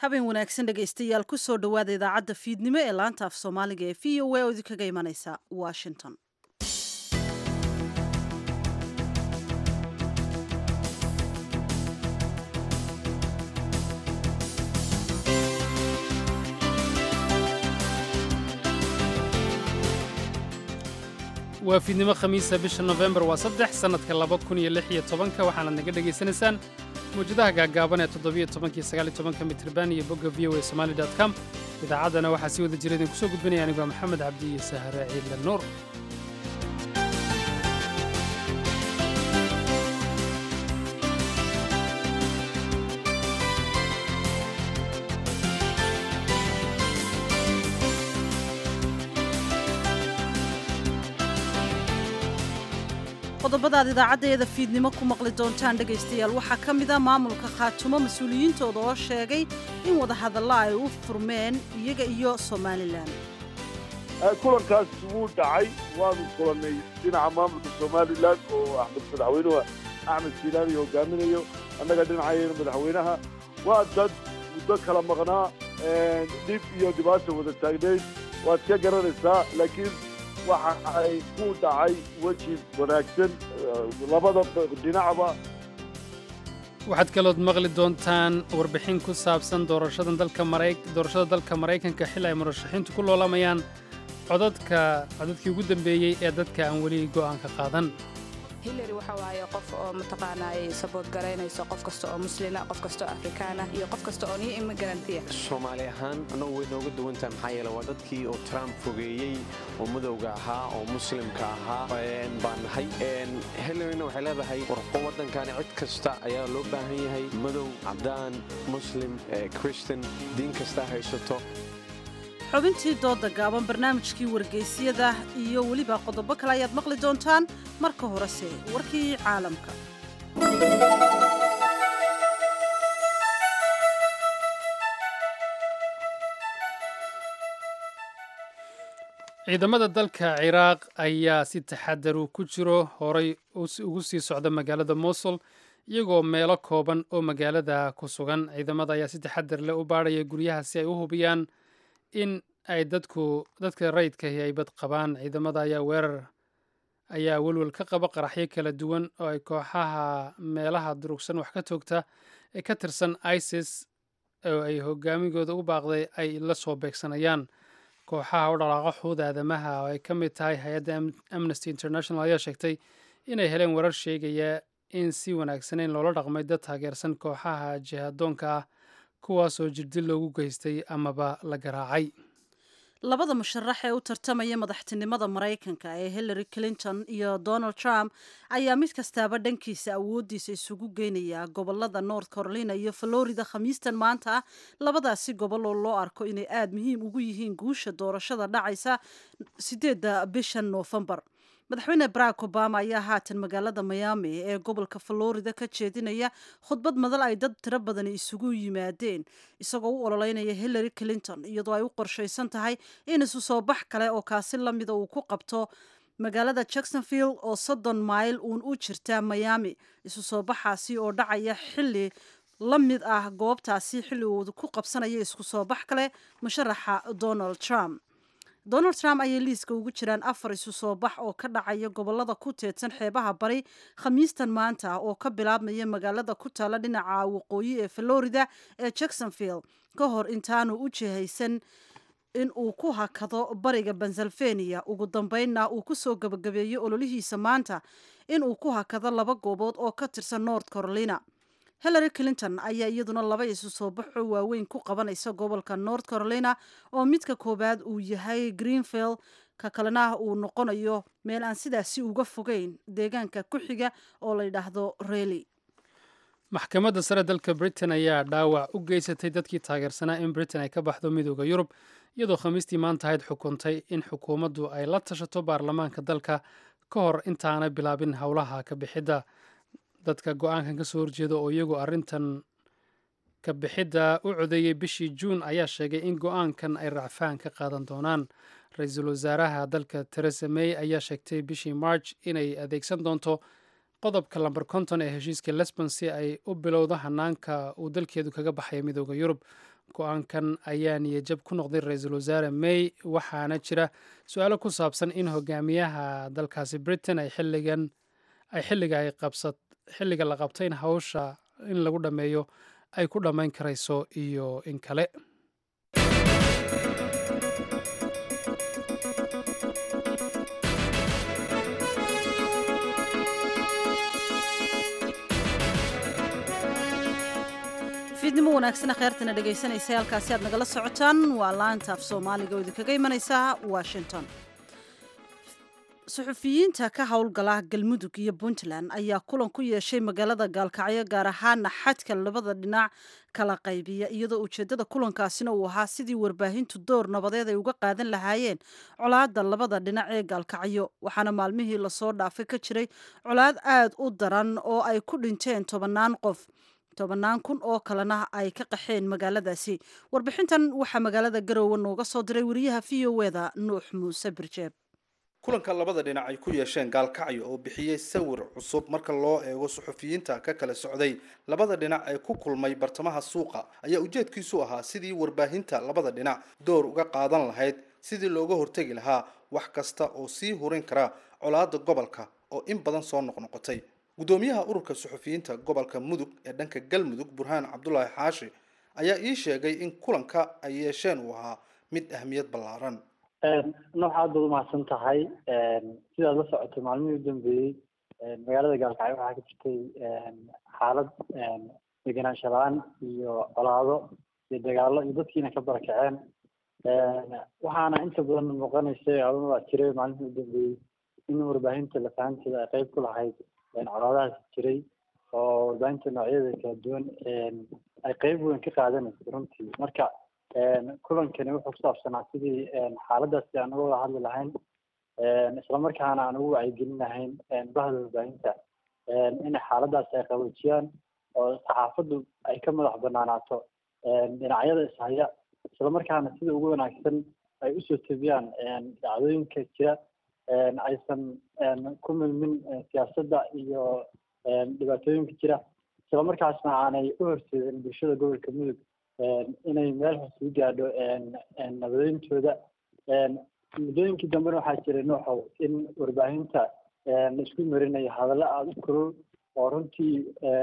habeen wanaagsan dhegaystayaal ku soo dhowaada idaacadda fiidnimo ee laanta af soomaaliga ee v o a oo idinkaga imanaysa washington waa fiidnimo khamiisa bisha nofembar waa saddex sannadka laba kun iyo lix iyo tobanka waxaanaad naga dhegaysanaysaan mawjadaha gaaggaaban ee toddobiyo tobankii sagaaliyo tobanka mitriban iyo bogga v o a somali dot com idaacaddana waxaa sii wada jira idinku soo gudbinaya anigoo maxamed cabdi iyo sahare ciidle nuur qodobadaad idaacaddeeda fiidnimo ku maqli doontaan dhegaystayaal waxaa ka mid a maamulka khaatumo mas-uuliyiintooda oo sheegay in wadahadalla ay u furmeen iyaga iyo somalilan kulankaas wuu dhacay waanu kulannay dhinaca maamulka somalilan oo axmed madaxweynuhu axmed silaani hogaaminayo annaga dhinacayena madaxweynaha waa dad muddo kala maqnaa dhib iyo dhibaata wada taagnayd waad ka garanaysaa laakiin waxa ay ku dhacay weji wanaagsan labada dhinacba waxaad kalood maqli doontaan warbixin ku saabsan doorashada dalka mara doorashada dalka maraykanka xil ay murashaxiintu ku loolamayaan codadka codadkii ugu dambeeyey ee dadka aan weli go'aanka qaadan hillary waxa waaye qof oo mataqaanaay sabood garaynayso qof kasta oo muslina qof kasta oo afrikaana iyo qof kasta oo niyo immigarantiya soomaali ahaan annagu way nooga duwantaha maxaa yeele waa dadkii oo trump fogeeyey oo madowga ahaa oo muslimka ahaa baan nahay hillaryna waxay leedahay warqo waddankani cid kasta ayaa loo baahan yahay madow cabdaan muslim christan diin kasta haysato xubintii dooda gaaban barnaamijkii wargeysyada iyo weliba qodobo kale ayaad maqli doontaan marka horese warkii caalamka ciidamada dalka ciraaq ayaa si taxadaru ku jiro horay ugu sii socda magaalada mosul iyagoo meelo kooban oo magaalada ku sugan ciidamada ayaa si taxadar leh u baadhaya guryaha si ay u hubiyaan in ay dadku dadka rayidkahi ay bad qabaan ciidamada ayaa weerar ayaa welwel ka qaba qaraxyo kala duwan oo ay kooxaha meelaha durugsan wax ka toogta ee ka tirsan isis oo ay hogaamigooda u baaqday ay la soo beegsanayaan kooxaha u dhaqaaqa xuuda aadamaha oo ay ka mid tahay hay-adda amnesty international ayaa sheegtay inay heleen warar sheegaya in si wanaagsaneyn loola dhaqmay dad taageersan kooxaha jihadoonka ah kuwaasoo jirdil loogu geystay amaba la garaacay labada musharax ee u tartamaya madaxtinimada maraykanka ee hillary clinton iyo donald trump ayaa mid kastaaba dhankiisa awooddiisa isugu geynaya gobolada north carolina iyo florida khamiistan maanta labadaasi gobol oo loo arko inay aada muhiim ugu yihiin guusha doorashada dhacaysa sideedda bishan noofembar madaxweyne barack obama ayaa haatan magaalada miami ee gobolka florida ka jeedinaya khudbad madal ay dad tiro badani isugu yimaadeen isagoo u ololeynaya hillary clinton iyadoo ay u qorshaysan tahay in isu soo bax kale oo kaasi lamida uu ku qabto magaalada jacksonville oo soddon mayl uun u jirta miami isu soo baxaasi oo dhacaya xili la mid ah goobtaasi xilli uu ku qabsanaya isku soo bax kale musharaxa donald trump donald trump ayay liiska ugu jiraan afar isu soo bax oo ka dhacaya gobolada ku teedsan xeebaha bari khamiistan maanta oo ka bilaabmaya magaalada ku taalla dhinaca waqooyi ee florida ee jacksonville ka hor intaanu u jihaysan in uu ku hakado bariga pennsylvania ugu dambeynna uu ku soo gabagabeeyo ololihiisa maanta in uu ku hakado laba goobood oo ka tirsan north carolina hillary clinton ayaa iyaduna laba isu soo baxo waaweyn ku qabanaysa gobolka north carolina oo midka koowaad uu yahay greenvill ka kalena uu noqonayo meel aan sidaasi uga fogeyn deegaanka ku xiga oo la yidhaahdo reely maxkamadda sare dalka britain ayaa dhaawac u geysatay dadkii taageersanaa in britain ay ka baxdo midooda yurub iyadoo khamiistii maanta ahayd xukuntay in xukuumaddu ay la tashato baarlamaanka dalka ka hor intaanay bilaabin howlaha ka bixidda dadka go-aankan ka soo horjeeda oo iyagu arrintan ka bixidda u codeeyey bishii juun ayaa sheegay in go-aankan ay racfaan ka qaadan doonaan ra-iisul wasaaraha dalka teresa may ayaa sheegtay bishii march inay adeegsan doonto qodobka lamber konton ee heshiiska lesbon si ay u bilowdo hanaanka uu dalkeedu kaga baxaya midooda yurub go-aankan ayaa niyajab ku noqday ra-iisul wasaare may waxaana jira su-aalo ku saabsan in hogaamiyaha dalkaasi britain ay xilligan ay xilliga ay qabsat xilliga la qabtay in hawsha in lagu dhammeeyo ay ku dhammayn karayso iyo in kale fiidnimo wanaagsana kheyrtana dhegaysanaysa halkaasi aad nagala socotaan waa laanta af soomaaliga oo idinkaga imanaysa washington suxufiyiinta ka howlgala galmudug iyo puntland ayaa kulan ku yeeshay magaalada gaalkacyo gaar ahaana xadka labada dhinac kala qaybiya iyadoo ujeedada kulankaasina uu ahaa sidii warbaahintu door nabadeed ay uga qaadan lahaayeen colaada labada dhinac ee gaalkacyo waxaana maalmihii lasoo dhaafay ka jiray colaad aad u daran oo ay ku dhinteen tobannaan qof tobannaan kun oo kalena ay ka qaxeen magaaladaasi warbixintan waxaa magaalada garoowe nooga soo diray wariyaha v o eda nuux muuse birjeeb kulanka labada dhinac ay ku yeesheen gaalkacyo oo bixiyey sawir cusub marka loo eego suxufiyiinta ka kala socday labada dhinac ee ku kulmay bartamaha suuqa ayaa ujeedkiisu ahaa sidii warbaahinta labada dhinac door uga qaadan lahayd sidii looga hortegi lahaa wax kasta oo sii hurin kara colaada gobolka oo in badan soo noqnoqotay gudoomiyaha ururka suxufiyiinta gobolka mudug ee dhanka galmudug burhaan cabdulaahi xaashi ayaa ii sheegay in kulanka ay yeesheen uu ahaa mid ahmiyad ballaaran noox aad baad umahadsan tahay sidaad la socotay maalmihii u dambeeyey magaalada gaalkacyo waxaa ka jirtay xaalad degenaansho la-aan iyo colaado iyo dagaalo iyo dadkiina ka barakaceen waxaana inta badan muuqanaysay adunaa jiray maalmihii u dambeeyey in warbaahinta lafahanteeda ay qeyb ku lahayd colaadahaas jiray oo warbaahinta noocyada kala duwan ay qeyb weyn ka qaadanaysa runtii marka kulankani wuxuu kusaabsanaa sidii xaaladaasi aan uga wada hadli lahayn islamarkaana aan ugu wacyigelin lahayn bahda warbaahinta inay xaaladaasi ay qaboojiyaan oo saxaafaddu ay ka madax banaanaato dhinacyada ishaya islamarkaana sida ugu wanaagsan ay usoo tebiyaan dhacdooyinka jira aysan ku milmin siyaasadda iyo dhibaatooyinka jira islamarkaasna aanay u horseedin bulshada gobolka mudug inay meel hoos u gaadho nabadeyntooda muddooyinkii dambena waxaa jiray nooxow in warbaahinta laisku marinayo hadallo aada u kulul oo runtii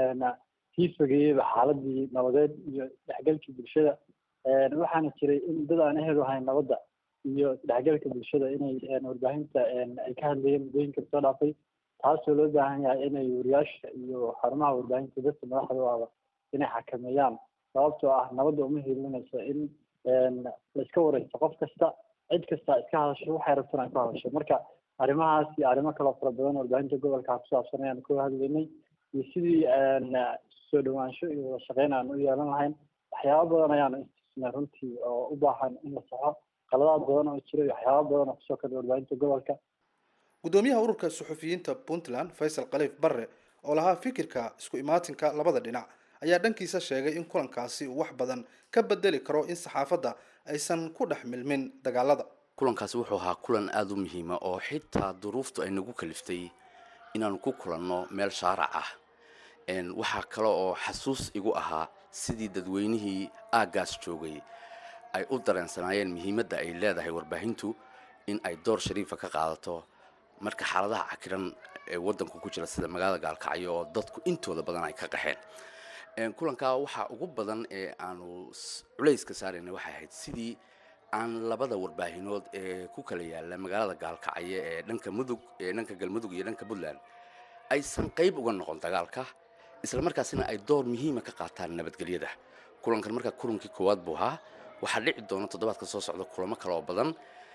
sii fogeeyeyba xaaladii nabadeed iyo dhexgalkii bulshada waxaana jiray in dad aan ehel ahayn nabadda iyo dhexgalka bulshada inay warbaahinta ay ka hadlayeen muddooyinka soo dhaafay taasoo loo baahan yahay inay wariyaasha iyo xarumaha warbaahinta dadka madaxdooda inay xakameeyaan sababtoo ah nabadda uma hiilinayso in laiska wareysto qof kasta cid kasta iska hadasho waxay rabtaan ay ku hadasho marka arrimahaas iyo arrimo kaloo fara badan warbaahinta gobolka ku saabsan ayaan ka hadlaynay iyo sidii soo dhawaansho iyo wada shaqeyn aan u yeelan lahayn waxyaaba badan ayaanu istisnay runtii oo u baahan in la saxo qaladaad badan oo jira iyo waxyaaba badan oo kusoo kordha warbaahinta gobolka gudoomiyaha ururka suxufiyiinta puntland faysal khaliif barre oo lahaa fikirka isku imaatinka labada dhinac ayaa dhankiisa sheegay in kulankaasi uu wax badan ka bedeli karo in saxaafadda aysan ku dhex milmin dagaalada kulankaasi wuxuu ahaa kulan aada u muhiima oo xitaa duruuftu ay nagu kaliftay inaanu ku kulanno meel shaarac ah waxaa kale oo xasuus igu ahaa sidii dadweynihii aaggaas joogay ay u dareensanaayeen muhiimadda ay leedahay warbaahintu in ay door shariifa ka qaadato marka xaaladaha cakiran ee waddanku ku jira sida magaalada gaalkacyo oo dadku intooda badan ay ka qaxeen kulankaa waxaa ugu badan ee aanu culayska saarayna waxay ahayd sidii aan labada warbaahinood ee ku kala yaalla magaalada gaalkacyo ee dhanka mudug ee dhanka galmudug iyo dhanka puntland aysan qayb uga noqon dagaalka isla markaasina ay door muhiima ka qaataan nabadgelyada kulankan markaa kulankii koowaad buu ahaa waxaa dhici doona toddobaadka soo socda kulamo kale oo badan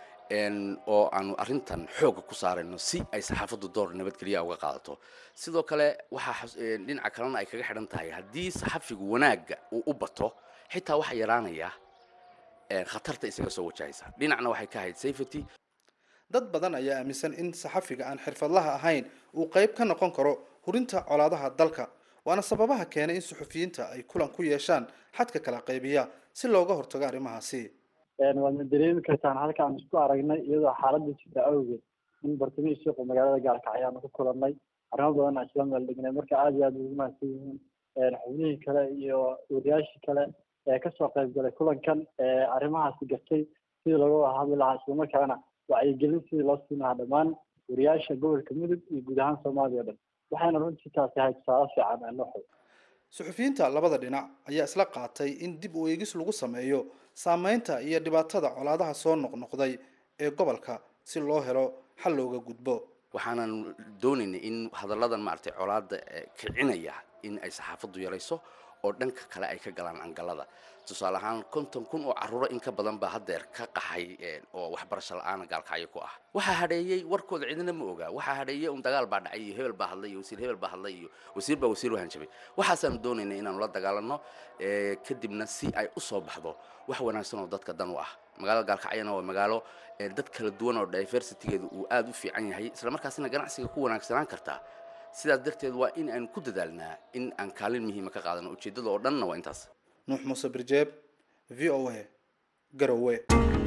oo aanu arrintan xoogga ku saarayno si ay saxaafaddu door nabadgelya uga qaadato sidoo kale waxaa dhinaca kalena ay kaga xidhan tahay haddii saxafigu wanaagga uu u bato xitaa waxaa yaraanaya khatarta isaga soo wajahaysa dhinacna waxay ka ahayd safety dad badan ayaa aaminsan in saxafiga aan xirfadlaha ahayn uu qayb ka noqon karo hurinta colaadaha dalka waana sababaha keenay in suxufiyiinta ay kulan ku yeeshaan xadka kala qaybiya si looga hortago arrimahaasi waadna dareemi kartaan halka aan isku aragnay iyadoo xaaladda jirta awgeed in bartamihii suuqa magaalada gaalkacyo aanu ku kulannay arrimo badan aan isla meel dhignay marka aada iyo aada ugu mahadsan yihiin xubnihii kale iyo wariyaashii kale ee kasoo qayb galay kulankan ee arrimahaasi gartay sidii looga wada hadli lahaa islamarkaana wacyigelin sidii loo siin lahaa dhammaan wariyaasha gobolka mudug iyo guud ahaan soomaaliya o dhan waxayna runtii taasi ahayd tusaale fiican ee noo xoog suxufiyiinta labada dhinac ayaa isla qaatay in dib u eegis lagu sameeyo saameynta iyo dhibaatada colaadaha soo noqnoqday ee gobolka si loo helo xal looga gudbo waxaanan doonaynay in hadalladan maaragtay colaada kicinaya in ay saxaafaddu yarayso oo dhanka kale ay ka galaan angalada tusaale ahaan konton kun oo carruuro in ka badan baa haddeer ka qaxay oo waxbarasho la-aana gaalkacyo ku ah waxaa hadheeyey warkooda cidina ma ogaa waxaa hadheeyey un dagaal baa dhacay iyo hebel baa hadlay iyo wasiir hebel baa hadlay iyo wasiir baa wasiir wahanjabay waxaasaanu doonaynay inaanu la dagaalanno kadibna si ay u soo baxdo wax wanaagsan oo dadka dan u ah magaalada gaalkacyana waa magaalo dad kala duwan oo diversitygeedu uu aada u fiican yahay isla markaasina ganacsiga ku wanaagsanaan kartaa sidaas darteed waa in aan ku dadaalnaa in aan kaalin muhiima ka qaadano ujeeddada oo dhanna waa intaas nuux muuse birjeeb v o a garowe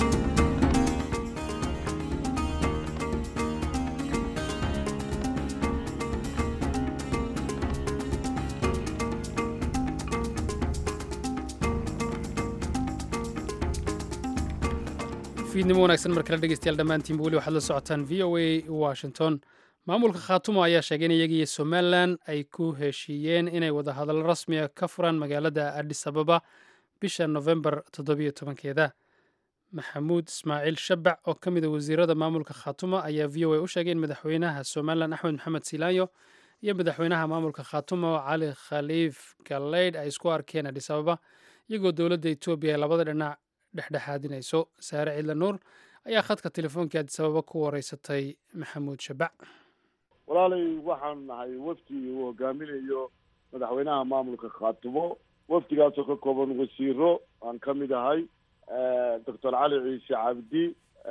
fiidnimo wanaagsan mar kale dhegeystayaal dhammaantiinba weli waxaad la socotaan v o a washington maamulka khaatumo ayaa sheegay in iyaga iyo somalilan ay ku heshiiyeen inay wadahadallo rasmiga ka furaan magaalada adis ababa bisha nofembar toddobiyo tobankeeda maxamuud ismaaciil shabac oo ka mid a wasiirada maamulka khaatumo ayaa v o a u sheegay in madaxweynaha somalilan axmed maxamed silaanyo iyo madaxweynaha maamulka khaatumo cali khaliif galleydh ay isku arkeen adis ababa iyagoo dowladda etoobiya ay labada dhinac dhexdhexaadinayso saare cidla nuur ayaa khadka telefoonkai adis ababa ku wareysatay maxamuud shabac walaalay waxaan nahay wafdi uu hogaaminayo madaxweynaha maamulka khaatumo wafdigaasoo ka kooban wasiiro aan ka mid ahay doctor cali ciise cabdi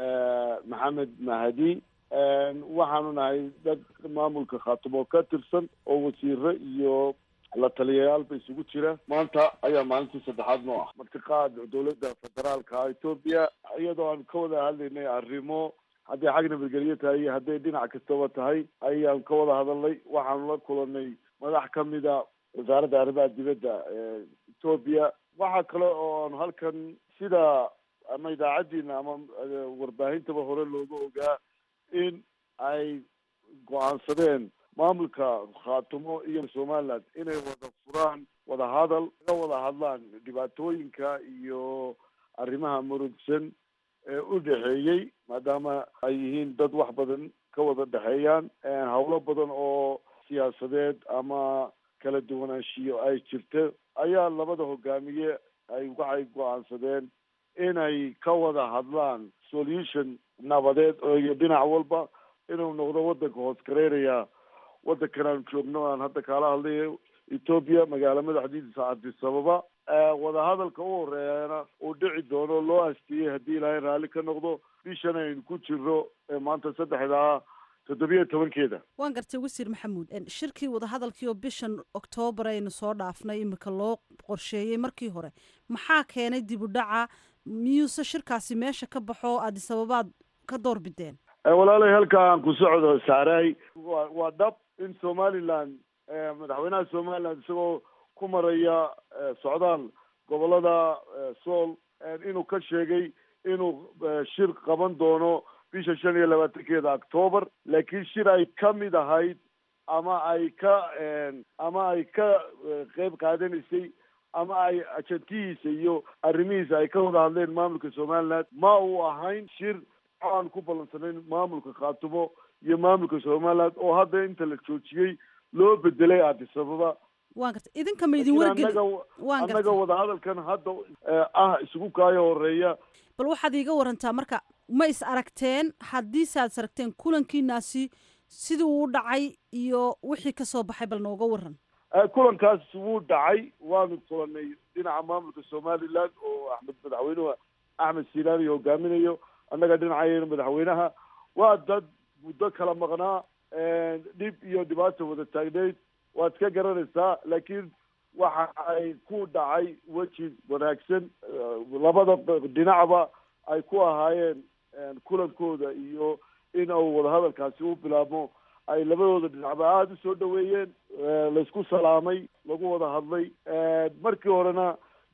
maxamed mahdi waxaanu nahay dad maamulka khaatumo ka tirsan oo wasiiro iyo la taliyayaalba isugu jira maanta ayaa maalintii saddexaad noo ah martiqaad dowladda federaalka etoobiya iyadoo aan ka wada hadlaynay arrimo hadday xag nabadgelyo tahay iyo hadday dhinac kastaba tahay ayaan ka wada hadalnay waxaanu la kulanay madax ka mida wasaaradda arrimaha dibadda ee etoobiya waxaa kale oo aanu halkan sida ama idaacaddiina ama warbaahintaba hore looga ogaa in ay go-aansadeen maamulka khaatumo iyo somaliland inay wada furaan wada hadal ka wada hadlaan dhibaatooyinka iyo arrimaha murugsan ee u dhexeeyey maadaama ay yihiin dad wax badan ka wada dhexeeyaan howlo badan oo siyaasadeed ama kala duwanaanshiyo ay jirto ayaa labada hogaamiye ay waxay go-aansadeen inay ka wada hadlaan solution nabadeed oo iyo dhinac walba inuu noqdo waddanka hoos gareynaya waddankan aan joogno aan hadda kaala hadlayo etoobiya magaalo madaxdiisa addis ababa wadahadalka u horeeyana uu dhici doono loo asteeyey haddii ilaahay raalli ka noqdo bishan aynu ku jiro maanta saddexdaa toddobiyo tobankeeda waan gartay wasiir maxamuud shirkii wadahadalkii oo bishan oktoobar aynu soo dhaafnay imika loo qorsheeyey markii hore maxaa keenay dib u dhaca miyuuse shirkaasi meesha ka baxo addis ababaad ka door bideen walaalay halka aan ku socdo saaray wa waa dhab in somaliland madaxweynaha somaliland isagoo ku maraya socdaal gobolada sool inuu ka sheegay inuu shir qaban doono bisha shan iyo labaatankeeda octoobar laakiin shir ay ka mid ahayd ama ay ka ama ay ka qeyb qaadanaysay ama ay ajantihiisa iyo arrimihiisa ay ka wada hadleen maamulka somaliland ma uu ahayn shir aan ku ballansanayn maamulka khaatumo iyo maamulka somaliland oo hadda inta la joojiyey loo bedelay addis ababa waan gartay idinka ma idin wargeli waan annaga gartay wadahadalkan hadda ah isugu kaayo horeeya bal waxaad iiga warantaa marka ma is aragteen haddiise aad is aragteen kulankiinaasi sidii uu dhacay iyo wixii ka soo baxay bal nooga waran kulankaas wuu dhacay waanu kulanay dhinaca maamulka somaliland oo axmed madaxweynuhu axmed silaani hogaaminayo annaga dhinacayena madaxweynaha waa dad muddo kala maqnaa dhib iyo dhibaata wada taagneyd waad iska garanaysaa laakiin waxa ay ku dhacay weji wanaagsan labada dhinacba ay ku ahaayeen kulankooda iyo in uu wadahadalkaasi u bilaabmo ay labadooda dhinacba aada u soo dhaweeyeen laysku salaamay lagu wada hadlay markii horena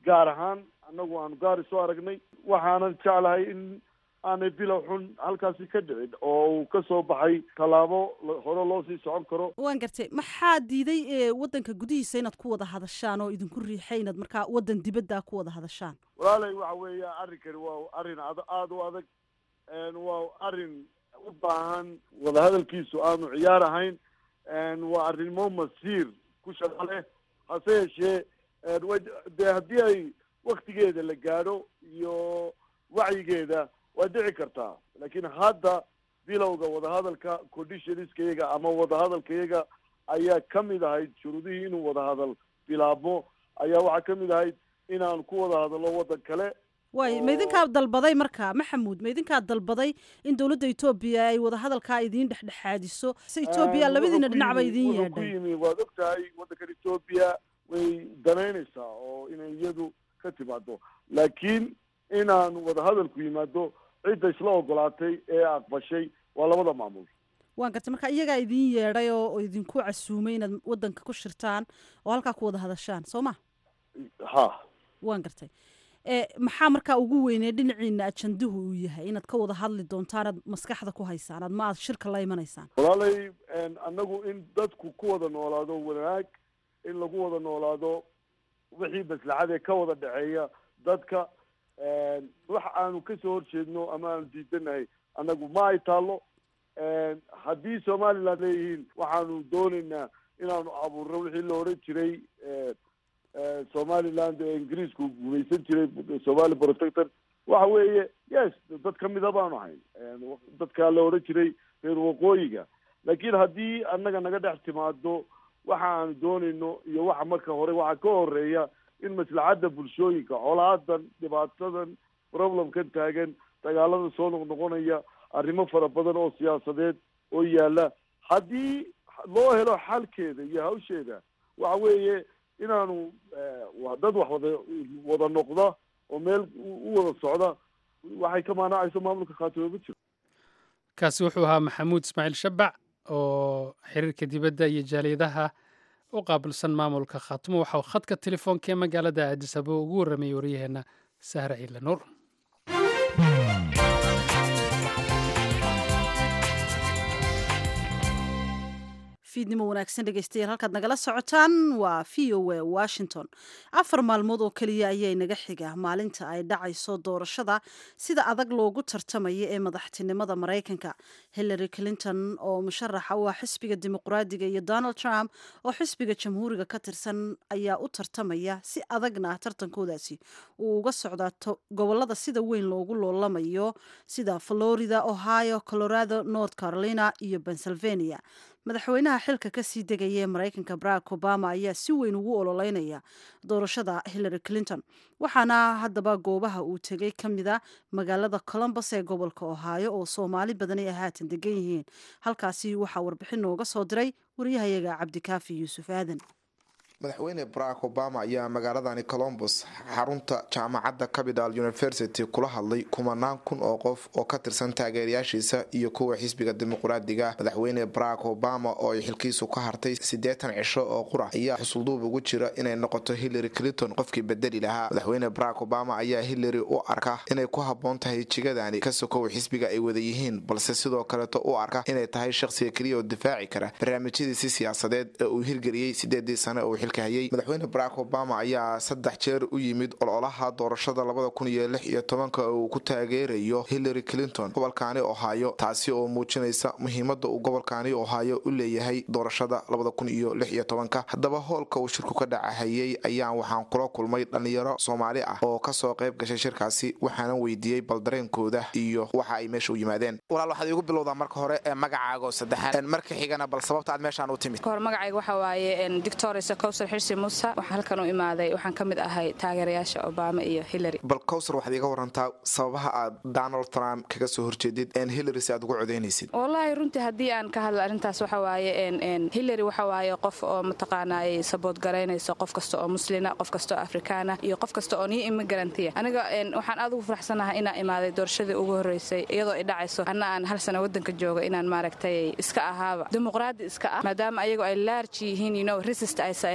gaar ahaan annagu aanu gaari soo aragnay waxaanan jeclahay in aanay bilow xun halkaasi ka dhicin oo uu ka soo baxay tallaabo hore loo sii socon karo waan gartay maxaa diiday ee waddanka gudihiisa inaad ku wada hadashaan oo idinku riixay inaad markaa waddan dibadda ku wada hadashaan walaalay waxa weeya arrinkani waa arrin ad aada u adag waa arrin u baahan wadahadalkiisu aanu ciyaar ahayn waa arrimo masiir ku shaqo leh hase yeeshee dee haddii ay waktigeeda la gaadho iyo wacyigeeda waa dhici kartaa laakiin hadda bilowga wadahadalka conditionskayaga ama wadahadalkayaga ayaa ka mid ahayd shuruudihii inuu wadahadal bilaabmo ayaa waxaa ka mid ahayd inaan ku wada hadallo waddan kale waay ma idinkaa dalbaday marka maxamuud ma idinkaa dalbaday in dowladda etoobiya ay wadahadalkaa idiin dhexdhexaadiso se etoobiya labadiina dhinacba idiin wuxuu ku yeedhay yimi waad og tahay waddankan etoobiya way danaynaysaa oo inay iyadu ka timaado laakiin inaan wadahadalku yimaado cidda isla ogolaatay ee aqbashay waa labada maamul waan gartay marka iyagaa idiin yeedhay oo oo idinku casuumay inaad waddanka ku shirtaan oo halkaa ku wada hadashaan soo ma ha waan gartay e maxaa markaa ugu weynee dhinaciina ajanduhu uu yahay inaad ka wada hadli doontaan aad maskaxda ku haysaan aad ma aad shirka la imanaysaan walaalay annagu in dadku ku wada noolaado wanaag in lagu wada noolaado wixii maslaxadee ka wada dhexeeya dadka wax aanu kasoo horjeedno ama aanu diidanahay annagu ma ay taallo haddii somaliland leeyihiin waxaanu doonaynaa inaanu abuurno wixii la odhan jiray somaliland ee ingiriisku gumaysan jiray somali protector waxa weeye yes dad kamida baanu ahayn dadkaa la odhan jiray reer waqooyiga laakiin haddii annaga naga dhex timaado waxa aanu doonayno iyo waxa marka hore waxaa ka horeeya in maslaxadda bulshooyinka colaadan dhibaatadan problemkan taagan dagaalada soo noqnoqonaya arrimo fara badan oo siyaasadeed oo yaala haddii loo helo xalkeeda iyo hawsheeda waxa weeye inaanu dad wax wada wada noqda oo meel u wada socda waxay ka maanacayso maamulka khaatimo ma jiro kaasi wuxuu ahaa maxamuud ismaaciil shabac oo xiriirka dibadda iyo jaaliyadaha u qaabilsan maamulka khaatimo waxa uu khadka telefoonka ee magaalada aadis ababa ugu warramayay waryaheena sahre ciidle nuur fiidnimo wanaagsan dhegeystayaal halkaad nagala socotaan waa v o a washington afar maalmood oo keliya ayaa naga xiga maalinta ay dhacayso doorashada sida adag loogu tartamaya ee madaxtinimada maraykanka hillary clinton oo musharaxa u ah xisbiga dimuqraadiga iyo donald trump oo xisbiga jamhuuriga ka tirsan ayaa u tartamaya si adagna tartankoodaasi uu uga socdaa gobolada sida weyn loogu loolamayo sida florida ohio colorado north carolina iyo pennsylvania madaxweynaha xilka kasii degaya ee maraykanka barack obama ayaa si weyn ugu ololeynaya doorashada hillary clinton waxaana haddaba goobaha uu tegay ka mida magaalada colombus ee gobolka ohio oo soomaali badani ay haatan degan yihiin halkaasi waxaa warbixin nooga soo diray waryahayaga cabdikaafi yuusuf aadan madaxweyne barack obama ayaa magaaladani colombus xarunta jaamacadda capital university kula hadlay kumanaan kun oo qof oo ka tirsan taageerayaashiisa iyo kuwa xisbiga dimuqraadiga madaxweyne barack obama oo ay xilkiisu ka hartay siddeetan cisho oo qura ayaa xusulduub ugu jira inay noqoto hillary clinton qofkii bedeli lahaa madaxweyne barack obama ayaa hillary u arka inay ku habboon tahay jigadani ka sokow xisbiga ay wada yihiin balse sidoo kaleeto u arka inay tahay shaqsiga keliya oo difaaci kara barnaamijyadiisi siyaasadeed ee uu hirgeliyey sideedii sane oo madaxweyne barack obama ayaa saddex jeer u yimid ololaha doorashada labada kun iyo lix iyo tobanka oo uu ku taageerayo hillary clinton gobolkaani ohaayo taasi oo muujinaysa muhiimada uu gobolkaani ohaayo u leeyahay doorashada labada kun iyo lix iyo tobanka haddaba hoolka uu shirku ka dhacahayey ayaan waxaan kula kulmay dhalinyaro soomaali ah oo kasoo qayb gashay shirkaasi waxaana weydiiyey baldareenkooda iyo waxa ay meesha u yimaadeen walaal waxaad iigu bilowdaa marka hore ee magacaago saddexaad marka xigana bal sababta aad meeshaan u timid kahor magacayga waxaa waaye dictorisa cowsar xirsi muuse waxaan halkan u imaaday waxaan ka mid ahay taageerayaasha obama iyo hillary bal cowsar waxaad iiga warantaa sababaha aad donald trump kaga soo horjeedid n hillary si aad ugu codaynaysid wallaahi runtii haddii aan ka hadlo arrintaas waxa waaye n hillary waxa waaye qof oo mataqaanaay sabood garaynayso qof kasta oo muslina qof kasta oo afrikaana iyo qof kasta oo niyo immigarantiya aniga waxaan aad ugu faraxsanahay inaan imaaday doorashadii ugu horreysay iyadoo ay dhacayso anna aan hal sano waddanka jooga inaan maaragtay iska ahaaba dimuqraadi iska ah maadaama ayago ay laarji yihiin you know resist aysa ahayn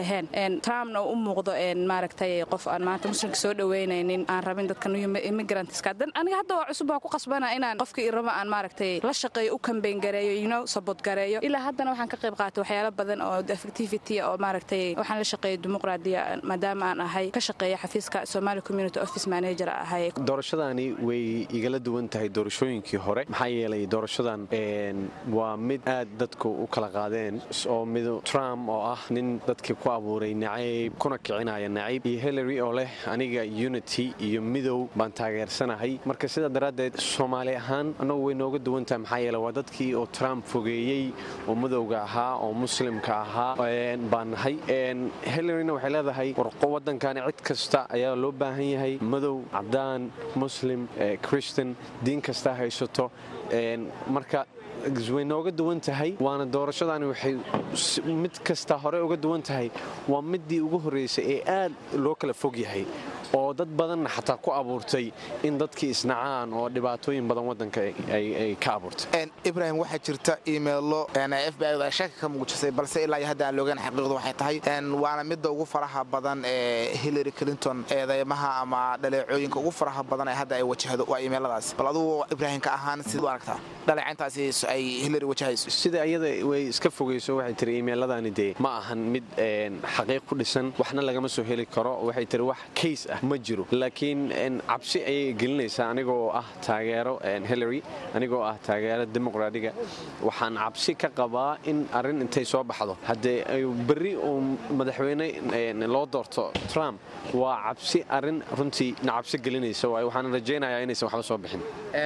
ahayn trumpna u muuqdo maaragtay qof aan maanta muslimka soo dhaweynaynin aan rabin dadka immigrantska aniga hadda waa cusub waa ku qasbana inaan qofkii rabo aan maaragtay la shaqeeyo u kambeyn gareeyo you know sabot gareeyo ilaa haddana waxaan ka qayb qaatay waxyaalo badan oo effectivity oo maaragtay waxaan la shaqeeyay dimuqraadiya maadaama aan ahay ka shaqeeya xafiiska somali community office manager ahay doorashadani way igala duwan tahay doorashooyinkii hore maxaa yeelay doorashadan waa mid aad dadku u kala qaadeen oo mid trump oo ah nin dadkii ku abuuray nacayb kuna kicinaya nacayb iyo hillary oo leh aniga unity iyo midow baan taageersanahay marka sidaa daraaddeed soomaali ahaan annagu way nooga duwan tahay maxaa yeele waa dadkii oo trump fogeeyey oo madowga ahaa oo muslimka ahaa baan nahay hillaryna waxay leedahay warqo waddankani cid kasta ayaa loo baahan yahay madow cadaan muslim christian diin kasta haysato marka way nooga duwan tahay waana doorashadani waxay mid kasta hore uga duwan tahay waa midii ugu horreysay ee aad loo kala fog yahay oo dad badanna xataa ku abuurtay in dadkii isnacaan oo dhibaatooyin badan waddanka ay ka abuurtay ibrahim waxaa jirta imeilo f b i shaki ka muujisay balse ilaa iyo hadda aan loogaan xaqiiqdu waxay tahay waana midda ugu faraha badan ee hillary clinton eedeymaha ama dhaleecooyinka ugu faraha badan ee hadda ay wajahdo waa imeiladaas bal adugu ibraahim ka ahaan siduu aragtaa dhaleecayntaasi ay hillary wajahayso sida iyada way iska fogayso waxay tiri imeeladani dee ma ahan mid xaqiiq ku dhisan waxna lagama soo heli karo waxay tiri wax kays ah ma jiro laakiin cabsi ayay gelinaysaa anigoo ah taageero hillary anigoo ah taageero dimuqraadiga waxaan cabsi ka qabaa in arrin intay soo baxdo haddee berri uu madaxweyne loo doorto trump waa cabsi arrin runtii na cabsi gelinaysa waay waxaan rajaynayaa inaysan waxba soo bixin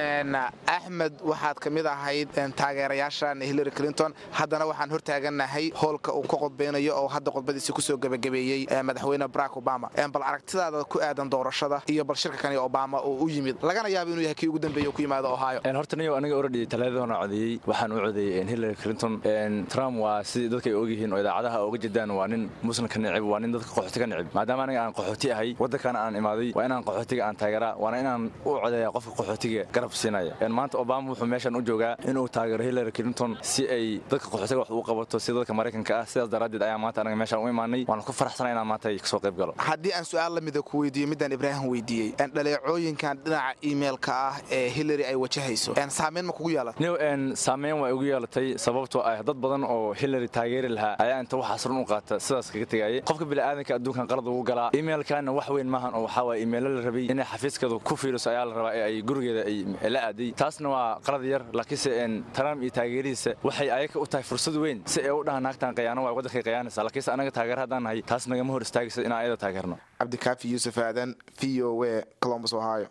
axmed waxaad ka mid ahayd taageerayaashan hillary clinton haddana waxaan hortaaganahay hoolka uu ka qodbaynayo oo hadda qodbadiisi kusoo gebagabeeyey madaxweyne barack obama bal aragtidaada ku aadan doorashada iyo bal shirka kani obama oo u yimid lagana yaabo inuu yahay kii ugu dambeeye ku yimaado ohio horta niyo aniga oradhi talaadadana codeeyey waxaan u codeeyey hillary clinton trump waa sidii dadka ay ogyihiin oo idaacadaha oga jedaan waa nin muslimka nicib waa nin dadka qaxooti ka nicib maadaama aniga aan qaxooti ahay waddankana aan imaaday waa inaan qaxootiga aan taageeraa waana inaan u codeeya qofka qaxootiga garab siinaya maanta obama wuxuu meeshan u joogaa inuu taageero hillary clinton si ay dadka qaxootiga wax ugu qabato sida dadka maraykanka ah sidaas daraaddeed ayaa maanta aniga meeshaan u imaanay waana ku faraxsana inaan maanta kasoo qayb galo haddii aan su-aal lamida ku weydiiyo midaan ibraahim weydiiyey dhaleecooyinkan dhinaca imailka ah ee hillary ay wajahayso saameyn ma kugu yeelat niw saameyn waa igu yeelatay sababtoo ah dad badan oo hillary taageeri lahaa ayaa inta waxaas run u qaata sidaas kaga tegayay qofka bini'aadanka adduunkan qalad ugu galaa imailkana wax weyn maahan oo waxaa waye imailo la rabay inay xafiiskeedu ku fiiriso ayaa la rabaa ee ay gurigeeda ay la aaday taasna waa qalad yar laakiinse trump iyo taageerihiisa waxay ayaga u tahay fursad weyn si ay u dhahaan naagtan qayaano waa waddankay qayaanaysa laakiinse anaga taageer haddaan nahay taas nagama hor istaagaysa inaan ayada taageerno cabdikaafi yuusuf aadan v o w colombus ohio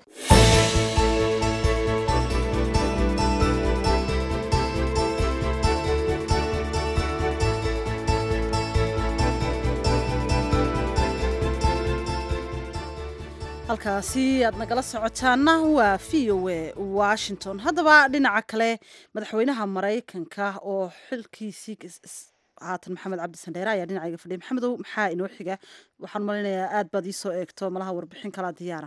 halkaasi aad nagala socotaana waa v o a washington haddaba dhinaca kale madaxweynaha maraykanka oo xilkiisii haatan maxamed cabdi sandheere ayaa dhinacayga fadhiya maxamedow maxaa inoo xiga waxaan malaynayaa aad baad iisoo eegto malaha warbixin kalaa diyaara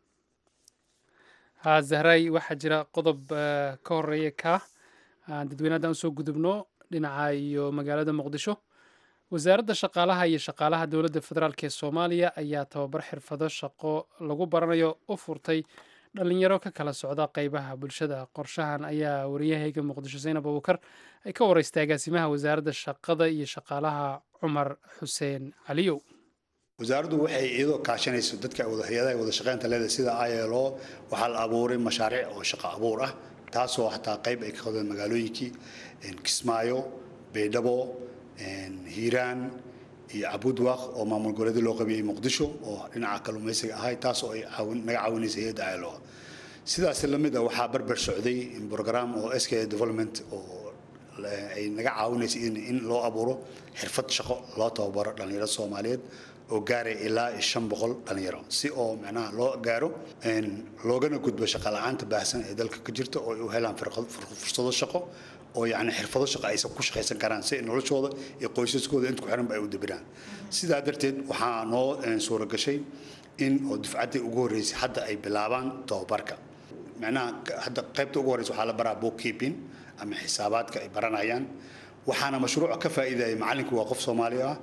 ha zahray waxaa jira qodob ka horeeya ka dadweyne haddaan usoo gudubno dhinaca iyo magaalada muqdisho wasaaradda shaqaalaha iyo shaqaalaha dowladda federaalk ee soomaaliya ayaa tababar xirfado shaqo lagu baranayo u furtay dhalinyaro ka kala socda qeybaha bulshada qorshahan ayaa wariyahayga muqdisho zaynab abubakar ay ka wareystay agaasimaha wasaaradda shaqada iyo shaqaalaha cumar xuseen caliyow wasaaraddu waxay iyadoo kaashanayso dadka hay-adaha wada shaqeynta leedahay sida ilo waxaa la abuuray mashaariic oo shaqo abuur ah taasoo xataa qayb ay ka qodeen magaalooyinkii kismaayo baydhabo hiiraan iyo cabudwaaq oo maamul goboleedyo loo qabiyey muqdisho oo dhinaca kalluumaysiga ahay taas oo ay naga caawinaysa hay-adda ilo sidaas lamid a waxaa barbar socday program oo sk development oo ay naga caawinaysa in loo abuuro xirfad shaqo loo tababaro dhallinyarada soomaaliyeed oo gaaray ilaa shan boqol dhallinyaro si oo macnaha loo gaaro loogana gudbo shaqa la-aanta baahsan ee dalka ka jirta oo ay u helaan fursado shaqo oo yacni xirfado shaqo aysan ku shaqaysan karaan si noloshooda iyo qoysaskooda inta ku xiranba ay u dabiraan sidaa darteed waxaa noo suura gashay in oo dufcaddii ugu horreysay hadda ay bilaabaan tababarka macnaha hadda qaybta ugu horreysa waxaa la baraa bookkeeping ama xisaabaadka ay baranayaan waxaana mashruuca ka faa'iidaya macalinku waa qof soomaali ah